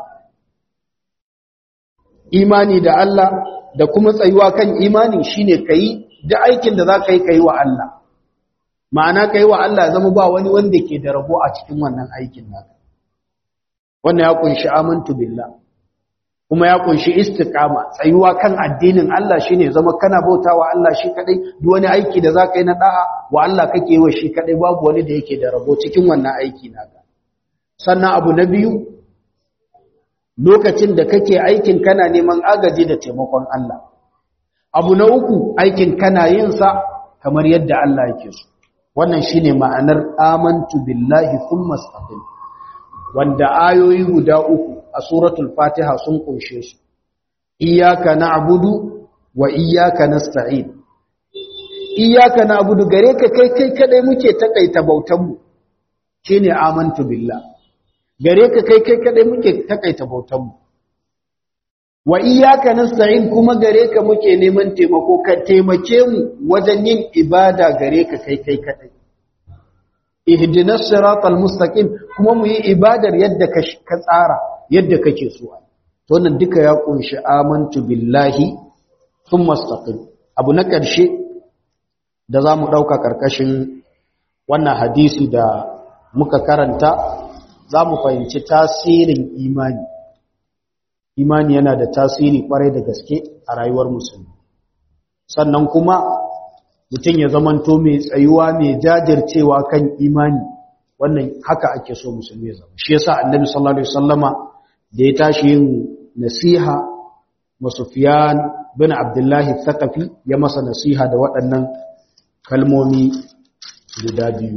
imani da Allah da kuma tsayuwa kan imani shine kai da aikin da zaka yi kai wa Allah ma'ana kai wa Allah zama ba wani wanda ke da rabo a cikin wannan aikin naka wannan ya kunshi amantu billah kuma ya kunshi istiqama tsayuwa kan addinin Allah shine zama kana bautawa Allah shi kadai duk wani aiki da zaka yi na da'a wa Allah kake yi wa shi kadai babu wani da yake da rabo cikin wannan aiki naka sannan abu na biyu lokacin da kake aikin kana neman agaji da taimakon Allah abu na uku aikin kana yin sa kamar yadda Allah yake so wannan shine ma'anar amantu billahi thumma istaqim wanda ayoyi guda uku a suratul fatiha sun kunshe su iyyaka na'budu wa iyyaka nasta'in iyyaka na'budu gare ka kai kai kadai muke takaita bautan mu shine amantu billah gare ka kai kai kadai muke takaita bautan mu wa iyyaka nasta'in kuma gare ka muke neman taimako ka taimake mu wajen yin ibada gare ka kai kai kadai ihdinas siratal mustaqim kuma mu yi ibadar yadda ka tsara yadda kake so to wannan duka ya kunshi amantu billahi thumma istaqim abu na karshe da zamu dauka karkashin wannan hadisi da muka karanta zamu fahimci tasirin imani imani yana da tasiri kwarai da gaske a rayuwar musulmi sannan kuma mutum ya zamanto mai tsayuwa mai jajircewa kan imani wannan haka ake so musulmi ya zama shi yasa annabi sallallahu alaihi wasallama da ya tashi yin nasiha wa Sufyan bin Abdullah Thaqafi ya masa nasiha da waɗannan kalmomi guda biyu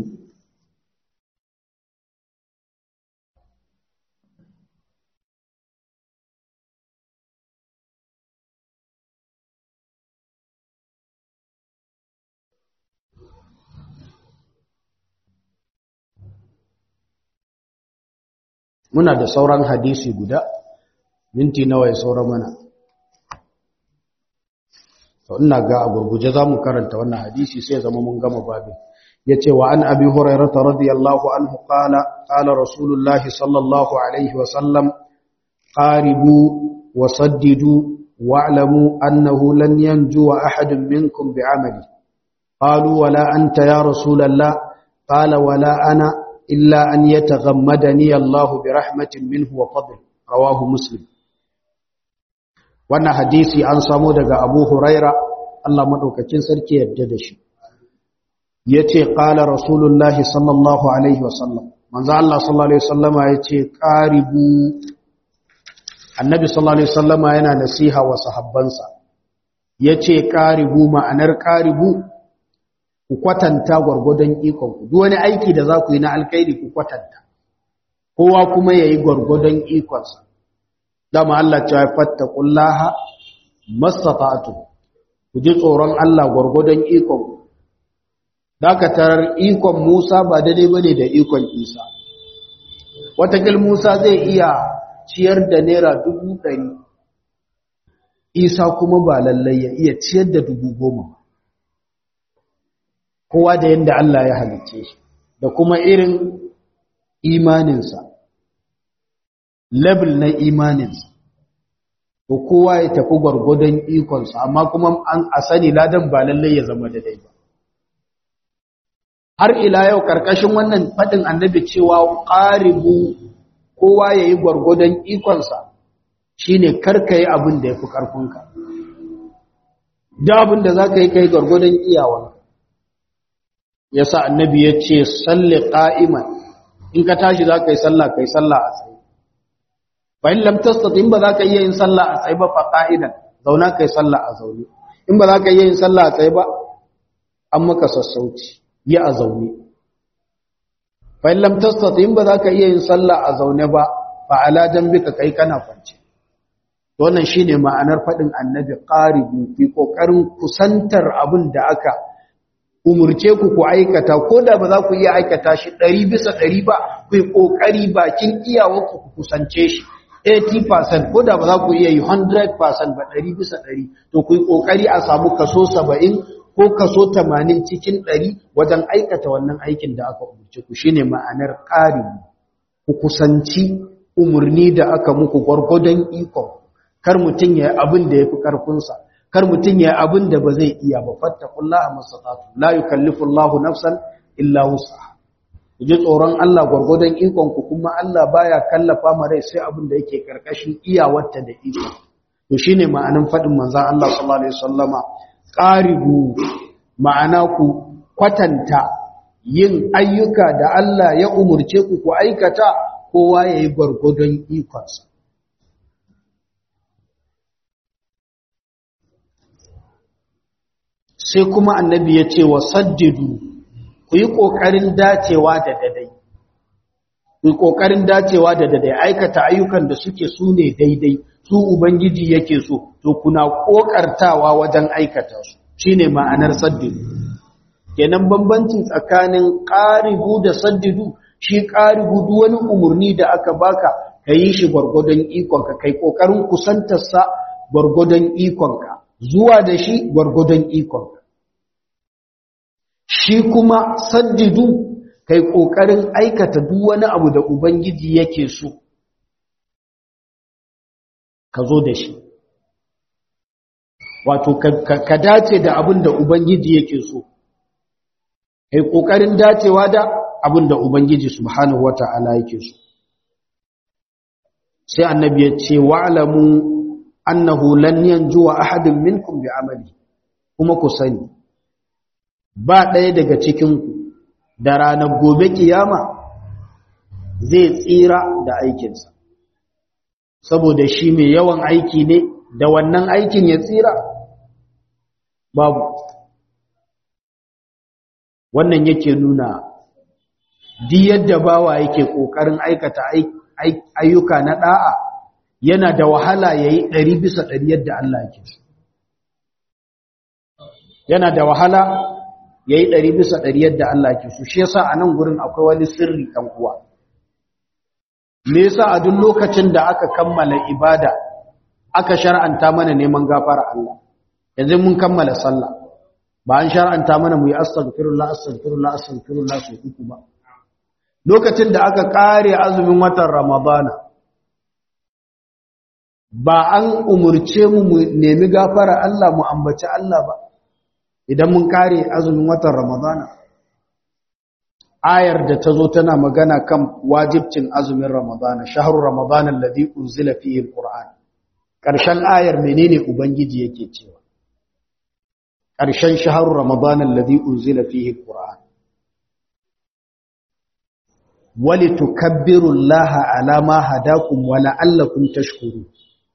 muna da sauran hadisi guda minti nawa ya saura mana to ina ga a gurguje zamu karanta wannan hadisi sai zama mun gama babin yace wa an abi hurairah radiyallahu anhu qala qala rasulullahi sallallahu alaihi wa sallam qaribu wa saddidu wa'lamu annahu lan yanju ahadun minkum bi'amali qalu wala anta ya rasulallah qala wala ana illa an yataghammadani Allah bi rahmatin minhu wa fadl rawahu muslim wannan hadisi an samo daga Abu Huraira Allah madaukakin sarki yadda da shi yace qala rasulullahi sallallahu alaihi wasallam manzo Allah sallallahu alaihi wasallama yace qaribu annabi sallallahu alaihi wasallama yana nasiha wa sahabbansa yace qaribu ma'anar qaribu ku kwatanta gwargwadon ikon ku duk wani aiki da za ku yi na alkhairi ku kwatanta kowa kuma yayi gwargwadon ikonsa dama Allah ya fattaqullaha mastata'tu ku ji tsoron Allah gwargwadon ikon ku dakatar ikon Musa ba daidai bane da ikon Isa watakil Musa zai iya ciyar da naira dubu ɗari Isa kuma ba lallai ya iya ciyar da dubu goma kowa da yadda Allah ya halicce shi da kuma irin imaninsa level na imaninsa to kowa ya tafi gwargwadon ikonsa amma kuma an a sani ladan ba lallai ya zama daidai ba har ila yau karkashin wannan faɗin annabi cewa ƙaribu kowa ya yi gwargwadon ikonsa shine karka yi abin da ya fi ƙarfinka da abin da za ka yi ka yi gwargwadon iyawanka ya sa annabi ya ce salli ƙa'iman in ka tashi za ka yi sallah ka yi sallah a tsaye bayan lamtasta in ba za ka iya yin sallah a tsaye ba fa ƙa'idan zauna ka yi sallah a zaune in ba za ka iya yin sallah a tsaye ba an maka sassauci yi a zaune bayan lamtasta in ba za ka iya yin sallah a zaune ba fa ala ka kai kana kwance wannan shine ma'anar faɗin annabi ƙaribu fi ƙoƙarin kusantar abin da aka umurce ku ku aikata ko da ba za ku iya aikata shi ɗari bisa ɗari ba ku yi ƙoƙari bakin iyawarku ku kusance shi 80% ko da ba za ku iya yi 100% ba ɗari bisa ɗari to ku yi ƙoƙari a samu kaso 70 ko kaso 80 cikin ɗari wajen aikata wannan aikin da aka umurce ku shine ma'anar ƙari ku kusanci umarni da aka muku gwargwadon ikon kar mutum ya yi abin da ya fi ƙarfinsa kar mutum ya yi abin da ba zai iya ba fattakullaha masatatu la yukallifu Allahu nafsan illa wusa ku ji tsoron Allah gwargwadon ikon ku kuma Allah baya kallafa ma rai sai abin da yake karkashin iyawarta da iko to shine ma'anin fadin manzon Allah sallallahu alaihi wasallama qaribu ma'ana ku kwatanta yin ayyuka da Allah ya umurce ku ku aikata kowa yayi gwargwadon ikonsa sai kuma annabi ya ce wa saddidu ku yi ƙoƙarin dacewa da dadai ku yi ƙoƙarin dacewa da dadai aikata ayyukan da suke su ne daidai su ubangiji yake so to kuna ƙoƙartawa wajen aikata su shine ma'anar saddidu kenan bambanci tsakanin ƙaribu da saddidu shi ƙaribu duk wani umarni da aka baka ka yi shi gwargwadon ikonka kai ƙoƙarin kusantarsa gwargwadon ikonka zuwa da shi gwargwadon ikonka shi kuma saddidu kai ƙoƙarin aikata duk wani abu da ubangiji yake so ka zo da shi wato ka dace da abin da ubangiji yake so kai ƙoƙarin dacewa da abin da ubangiji subhanahu wata'ala yake so sai annabi ya ce wa'lamu annahu lan yanjuwa ahadun minkum bi amali kuma ku sani ba ɗaya daga cikin ku da ranar gobe kiyama zai tsira da aikinsa saboda shi mai yawan aiki ne da wannan aikin ya tsira babu wannan yake nuna di yadda bawa yake ƙoƙarin aikata ayyuka na ɗa'a yana da wahala ya yi ɗari bisa ɗari yadda Allah yake so. Yana da wahala ya yi ɗari bisa ɗari yadda Allah yake so. Shi yasa a nan gurin akwai wani sirri ɗan uwa. Me yasa a duk lokacin da aka kammala ibada aka shar'anta mana neman gafara Allah. Yanzu mun kammala sallah. Ba an shar'anta mana mu yi astaghfirullah astaghfirullah astaghfirullah su uku ba. Lokacin da aka kare azumin watan Ramadana ba an umurce mu mu nemi gafara Allah mu ambaci Allah ba idan mun kare azumin watan Ramadana ayar da ta zo tana magana kan wajibcin azumin Ramadana shahru Ramadana alladhi unzila fihi alquran karshen ayar menene ubangiji yake cewa karshen shahru Ramadana alladhi unzila fihi alquran ولتكبروا الله على ما هداكم ولعلكم تشكرون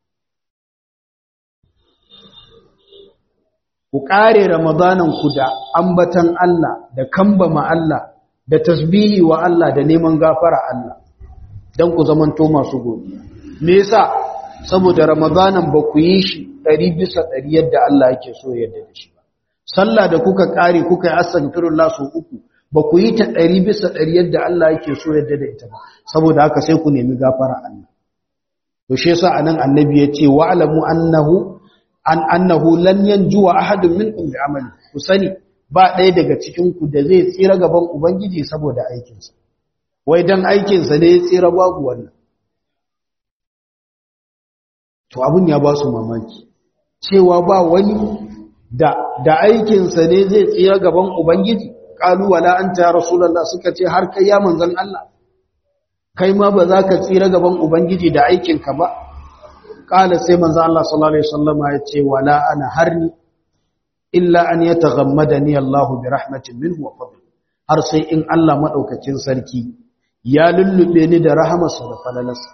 ku ƙare ku da ambatan Allah da kambama Allah da tasbihi wa Allah da neman gafara Allah don ku zamanto masu godiya me yasa saboda ramadanan ba ku yi shi ɗari bisa ɗari yadda Allah yake so yadda da shi ba sallah da kuka ƙare kuka yi astaghfirullah sau uku ba ku yi ta ɗari bisa ɗari yadda Allah yake so yadda da ita ba saboda haka sai ku nemi gafara Allah to shi yasa anan annabi ya ce wa'lamu annahu an annahu lan yanjuwa ahadun minkum bi amali ku sani ba ɗaya daga cikin ku da zai tsira gaban ubangiji saboda aikin sa wai dan aikin sa ne ya tsira babu wannan to abun ya ba su mamaki cewa ba wani da da aikin sa ne zai tsira gaban ubangiji qalu wala anta ya rasulullah suka ce har kai ya manzon Allah kai ma ba za ka tsira gaban ubangiji da aikin ka ba kala sai manzo Allah sallallahu alaihi wasallama ya ce wala ana harni illa an yataghammadani Allah bi rahmatin minhu wa fadl har sai in Allah madaukakin sarki ya lullube ni da rahamarsa da falalarsa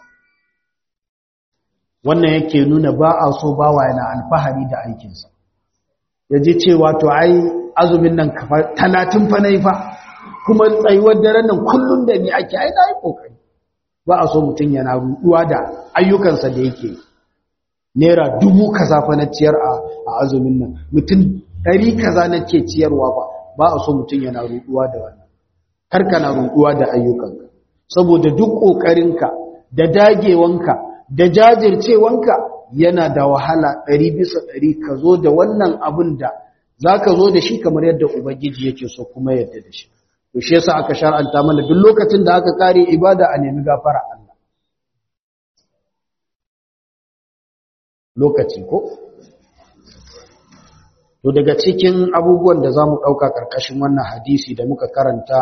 wannan yake nuna ba a so bawa yana alfahari da aikinsa yaji cewa to ai azumin nan kafa 30 fa nayi fa kuma tsayuwar daren nan kullun da ni ake ai dai kokari ba a so mutun yana ruduwa da ayyukansa da yake yi naira dubu kaza fa na ciyar a azumin nan mutum ɗari kaza na ke ciyarwa ba ba a so mutum yana ruɗuwa da wannan karka na ruɗuwa da ayyukanka saboda duk ƙoƙarinka da dagewanka da jajircewanka yana da wahala ɗari bisa ɗari ka zo da wannan abin da za ka zo da shi kamar yadda ubangiji yake so kuma yadda da shi to shi yasa aka shar'anta mana duk lokacin da aka kare ibada a nemi gafara Allah lokaci ko to daga cikin abubuwan da zamu dauka karkashin wannan hadisi da muka karanta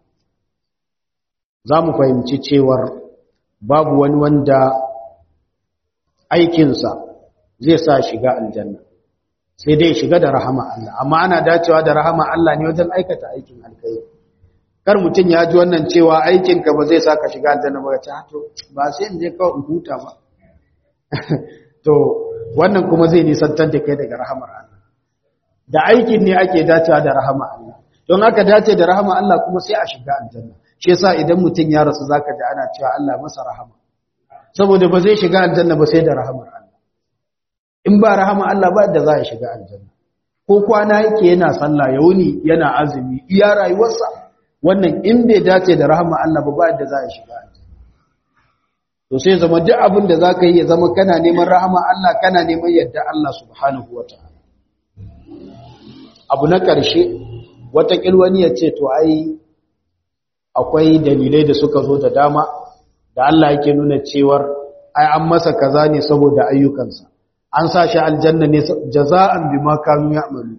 zamu fahimci cewar babu wani wanda aikinsa zai sa shiga aljanna sai dai shiga da rahama Allah amma ana dacewa da rahama Allah ne wajen aikata aikin alkhairi kar mutum ya ji wannan cewa aikinka ba zai saka shiga aljanna ba ta to ba sai in je kawai in huta ba to wannan kuma zai nisantar da kai daga rahamar Allah da aikin ne ake dacewa da rahama Allah don haka dace da rahama Allah kuma sai a shiga aljanna shi yasa idan mutum ya rasu zaka ji ana cewa Allah masa rahama saboda ba zai shiga aljanna ba sai da rahamar Allah in ba rahama Allah ba da za a shiga aljanna ko kwana yake yana sallah ya wuni yana azumi iya rayuwarsa wannan in bai dace da rahama Allah ba ba da za a shiga aljanna to sai zama duk abin da zaka yi ya zama kana neman rahama Allah kana neman yadda Allah subhanahu wataala abu na ƙarshe wata wani ya ce to ai akwai dalilai da suka zo da dama da Allah yake nuna cewar ai an masa kaza ne saboda ayyukansa an sa shi aljanna ne jaza'an bima kanu ya'malu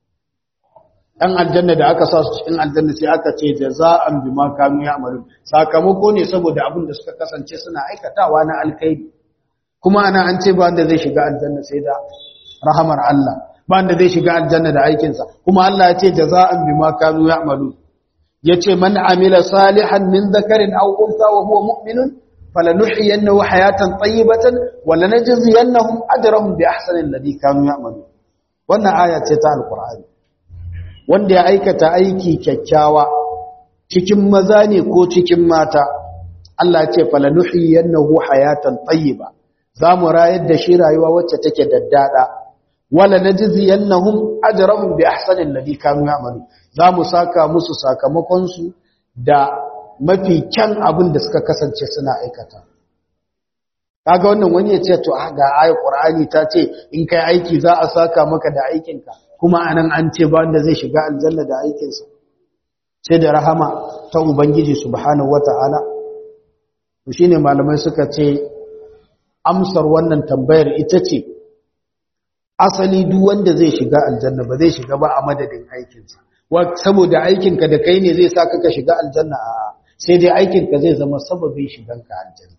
dan aljanna da aka sa su cikin aljanna sai aka ce jaza'an bima kanu ya'malu sakamako ne saboda abin da suka kasance suna aikatawa na alkhairi kuma ana an ce ba wanda zai shiga aljanna sai da rahamar Allah ba wanda zai shiga aljanna da aikinsa kuma Allah ya ce jaza'an bima kanu ya'malu yace man amila salihan min dhakarin aw untha wa huwa mu'minun falanuhyiyannahu hayatan tayyibatan wa lanajziyannahum ajrahum bi ahsani alladhi kanu ya'malun wannan aya ce ta alqur'ani wanda ya aikata aiki kyakkyawa cikin maza ne ko cikin mata Allah ce falanuhyiyannahu hayatan tayyiba zamu rayar da shi rayuwa wacce take daddada wala najziyannahum ajrahum bi ahsani alladhi kanu ya'malun zamu saka musu sakamakon su da mafi kyan abin da suka kasance suna aikata kaga wannan wani ya ce to ga ayat qur'ani ta ce in kai aiki za a saka maka da aikinka kuma anan an ce ba wanda zai shiga aljanna da aikinsa sai da rahama ta ubangiji subhanahu wata'ala to shine malamai suka ce amsar wannan tambayar ita ce asali duk wanda zai shiga aljanna ba zai shiga ba a madadin aikinsa saboda aikinka da kai ne zai sa ka shiga aljanna a sai dai aikinka zai zama sababin shiganka aljanna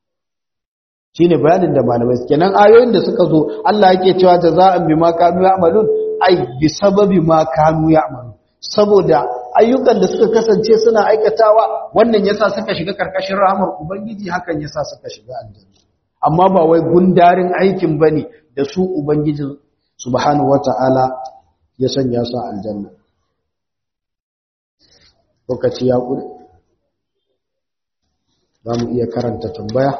shine bayanin da malamai kenan ayoyin da suka zo Allah yake cewa jaza'an bima kanu ya'malun ai bi sababi ma kanu ya'malun saboda ayyukan da suka kasance suna aikatawa wannan yasa suka shiga karkashin rahmar ubangiji hakan yasa suka shiga aljanna amma ba wai gundarin aikin bane da su ubangiji subhanahu wata'ala ya sanya su aljanna lokaci ya kure za mu iya karanta tambaya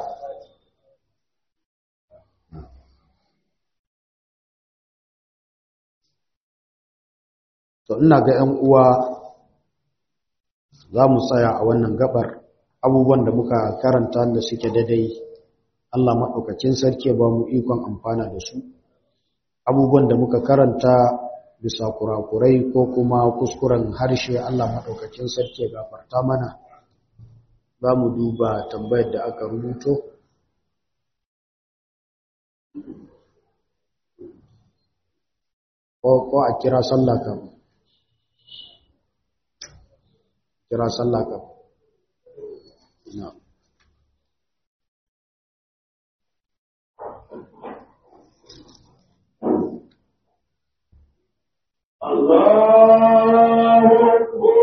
to ina ga 'yan uwa za mu tsaya a wannan gabar abubuwan da muka karanta da suke daidai Allah maɗaukacin sarki ba mu ikon amfana da su abubuwan da muka karanta bisa kurakurai ko kuma kuskuren harshe Allah maɗaukacin sarki gafarta mana za mu duba tambayar da aka rubuto ko a kira sallah kan kira sallah kan na
الله أكبر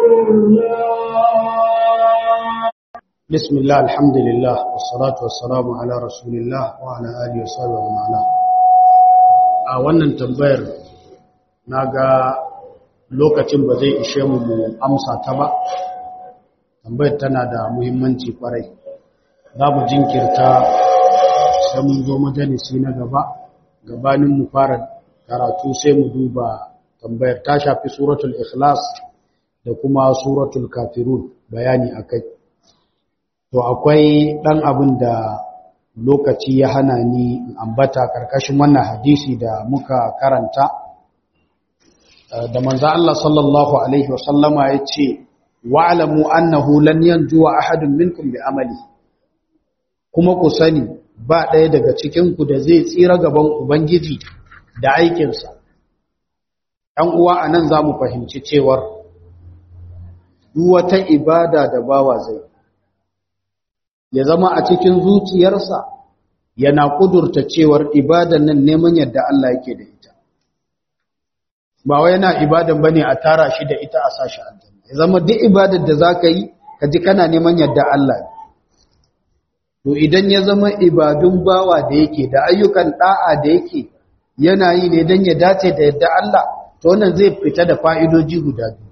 الله
بسم الله الحمد لله والصلاة والسلام على رسول الله وعلى آله وصحبه ومن والاه a wannan tambayar naga lokacin ba zai ishe mu mu amsa ta ba tambayar tana da muhimmanci kwarai za mu jinkirta sai mun zo majalisi na gaba gabanin mu fara karatu sai mu duba tambayar ta shafi suratul ikhlas da kuma suratul kafirun bayani akai to akwai ɗan abin da lokaci ya hana ni ambata karkashin wannan hadisi da muka karanta da manzo Allah sallallahu alaihi wasallama ya ce wa'lamu annahu lan yanjuwa ahadun minkum bi amali kuma ku sani ba ɗaya daga cikin ku da zai tsira gaban ubangiji da aikinsa ɗan uwa anan zamu fahimci cewar duk wata ibada da bawa zai ya zama a cikin zuciyarsa yana kudurta cewar ibadan nan neman yadda Allah yake da ita ba wai yana ibadan bane a tara shi da ita a sashi aljanna ya zama duk ibadar da zaka yi ka ji kana neman yadda Allah to idan ya zama ibadun bawa da yake da ayyukan da'a da yake yana yi ne dan ya dace da yadda Allah to wannan zai fita da fa'idoji guda biyu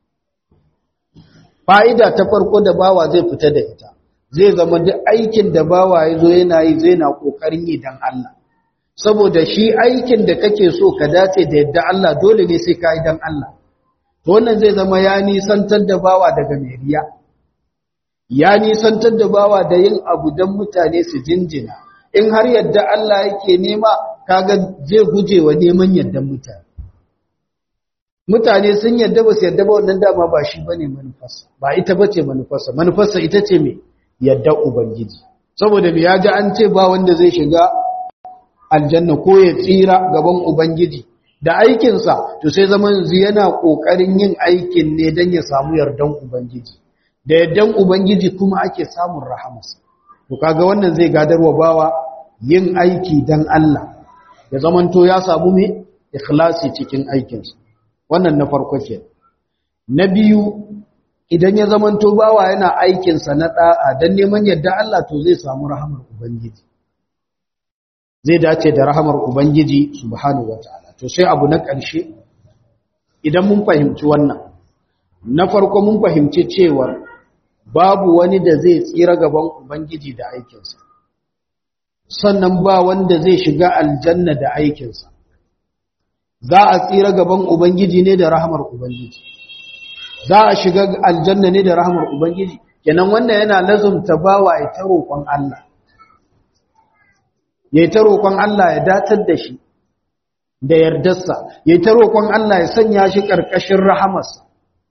fa'ida ta farko da bawa zai fita da ita zai zama duk aikin da bawa ya zo yana yi zai na ƙoƙarin yi don Allah saboda shi aikin da kake so ka dace da yadda Allah dole ne sai ka yi don Allah to wannan zai zama ya nisantar da bawa daga meriya ya nisantar da bawa da yin abu don mutane su jinjina in har yadda Allah yake nema kaga zai guje wa neman yaddan mutane mutane sun yadda ba su yadda ba wannan dama ba shi bane manufarsa ba ita bace manufarsa manufarsa ita ce me yadda ubangiji saboda me ya ji an ce ba wanda zai shiga aljanna ko ya tsira gaban ubangiji da aikinsa to sai zaman yanzu yana kokarin yin aikin ne don ya samu yardan ubangiji da yardan ubangiji kuma ake samun rahamarsa to kaga wannan zai gadarwa bawa yin aiki dan Allah ya zamanto ya samu me ikhlasi cikin aikinsa wannan na farko ke na biyu idan ya zamanto bawa yana aikinsa na da'a don neman yadda Allah to zai samu rahamar ubangiji zai dace da rahamar ubangiji subhanahu wataala to sai abu na ƙarshe idan mun fahimci wannan na farko mun fahimci cewa babu wani da zai tsira gaban ubangiji da aikinsa sannan ba wanda zai shiga aljanna da aikinsa za a tsira gaban ubangiji ne da rahamar ubangiji za a shiga aljanna ne da rahamar ubangiji kenan wannan yana lazumta bawa ya ta roƙon Allah ya ta roƙon Allah ya datar da shi da yardarsa ya ta roƙon Allah ya sanya shi ƙarƙashin rahamarsa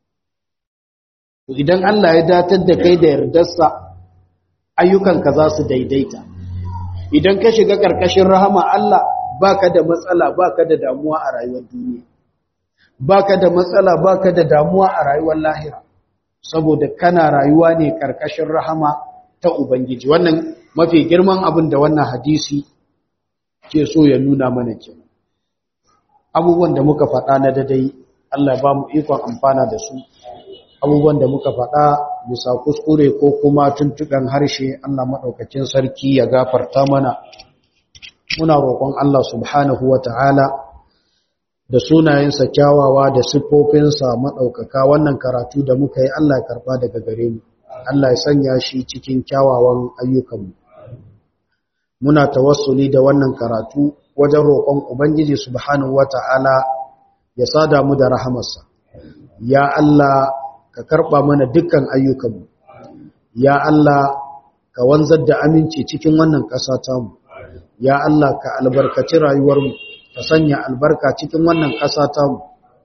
idan Allah ya datar da kai da yardarsa ayyukanka za su daidaita idan ka shiga ƙarƙashin rahama Allah baka da matsala baka da damuwa a rayuwar duniya baka da matsala baka da damuwa a rayuwar lahira saboda kana rayuwa ne ƙarƙashin rahama ta ubangiji wannan mafi girman abin da wannan hadisi ke so ya nuna mana kenan abubuwan da muka faɗa na dadai Allah ba mu ikon amfana da su abubuwan da muka faɗa bisa kuskure ko kuma tuntuɓen harshe Allah maɗaukakin sarki ya gafarta mana muna roƙon Allah subhanahu wa ta'ala da sunayensa kyawawa da siffofinsa maɗaukaka wannan karatu da muka yi Allah ya karɓa daga gare mu Allah ya sanya shi cikin kyawawan ayyukanmu muna tawassuli da wannan karatu wajen roƙon Ubangiji subhanahu wa ta'ala ya sada mu da rahamarsa ya Allah ka karɓa mana dukkan ayyukanmu ya Allah ka wanzar da aminci cikin wannan ƙasa tamu ya Allah ka albarkaci rayuwarmu ka sanya albarka cikin wannan ƙasa tamu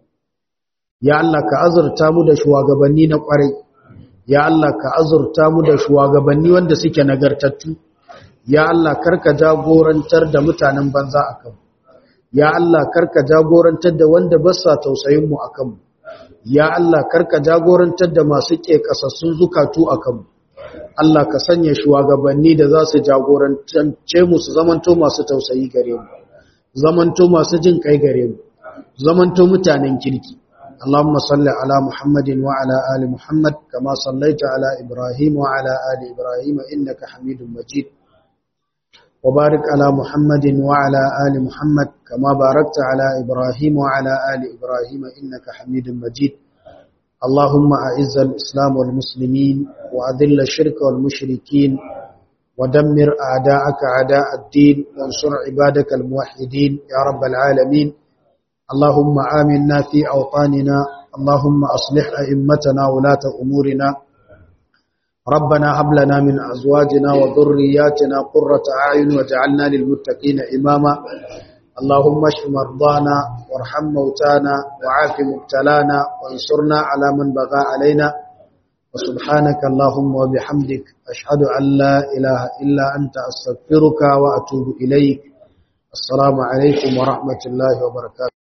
ya Allah ka azurta mu da shugabanni na ƙwarai ya Allah ka azurta mu da shugabanni wanda suke nagartattu ya Allah karka jagorantar da mutanen banza akan ya Allah karka jagorantar da wanda ba sa tausayin mu akan ya Allah karka jagorantar da masu ƙeƙasassun zukatu a kanmu Allah ka sanya shugabanni da za su jagorantance mu su zamanto masu tausayi gare mu zamanto masu jin kai gare mu zamanto mutanen kirki Allahumma salli ala Muhammadin wa ala ali Muhammad kama sallaita ala Ibrahim wa ala ali Ibrahim innaka Hamidum Majid wa barik ala Muhammadin wa ala ali Muhammad kama barakta ala Ibrahim wa ala ali Ibrahim innaka Hamidum Majid اللهم أعز الإسلام والمسلمين وأذل الشرك والمشركين ودمر أعداءك أعداء الدين وانصر عبادك الموحدين يا رب العالمين اللهم آمنا في أوطاننا اللهم أصلح أئمتنا ولاة أمورنا ربنا هب لنا من أزواجنا وذرياتنا قرة أعين وجعلنا للمتقين إماما اللهم اشف مرضانا وارحم موتانا وعاف مبتلانا وانصرنا على من بغى علينا وسبحانك اللهم وبحمدك أشهد أن لا إله إلا أنت أستغفرك وأتوب إليك السلام عليكم ورحمة الله وبركاته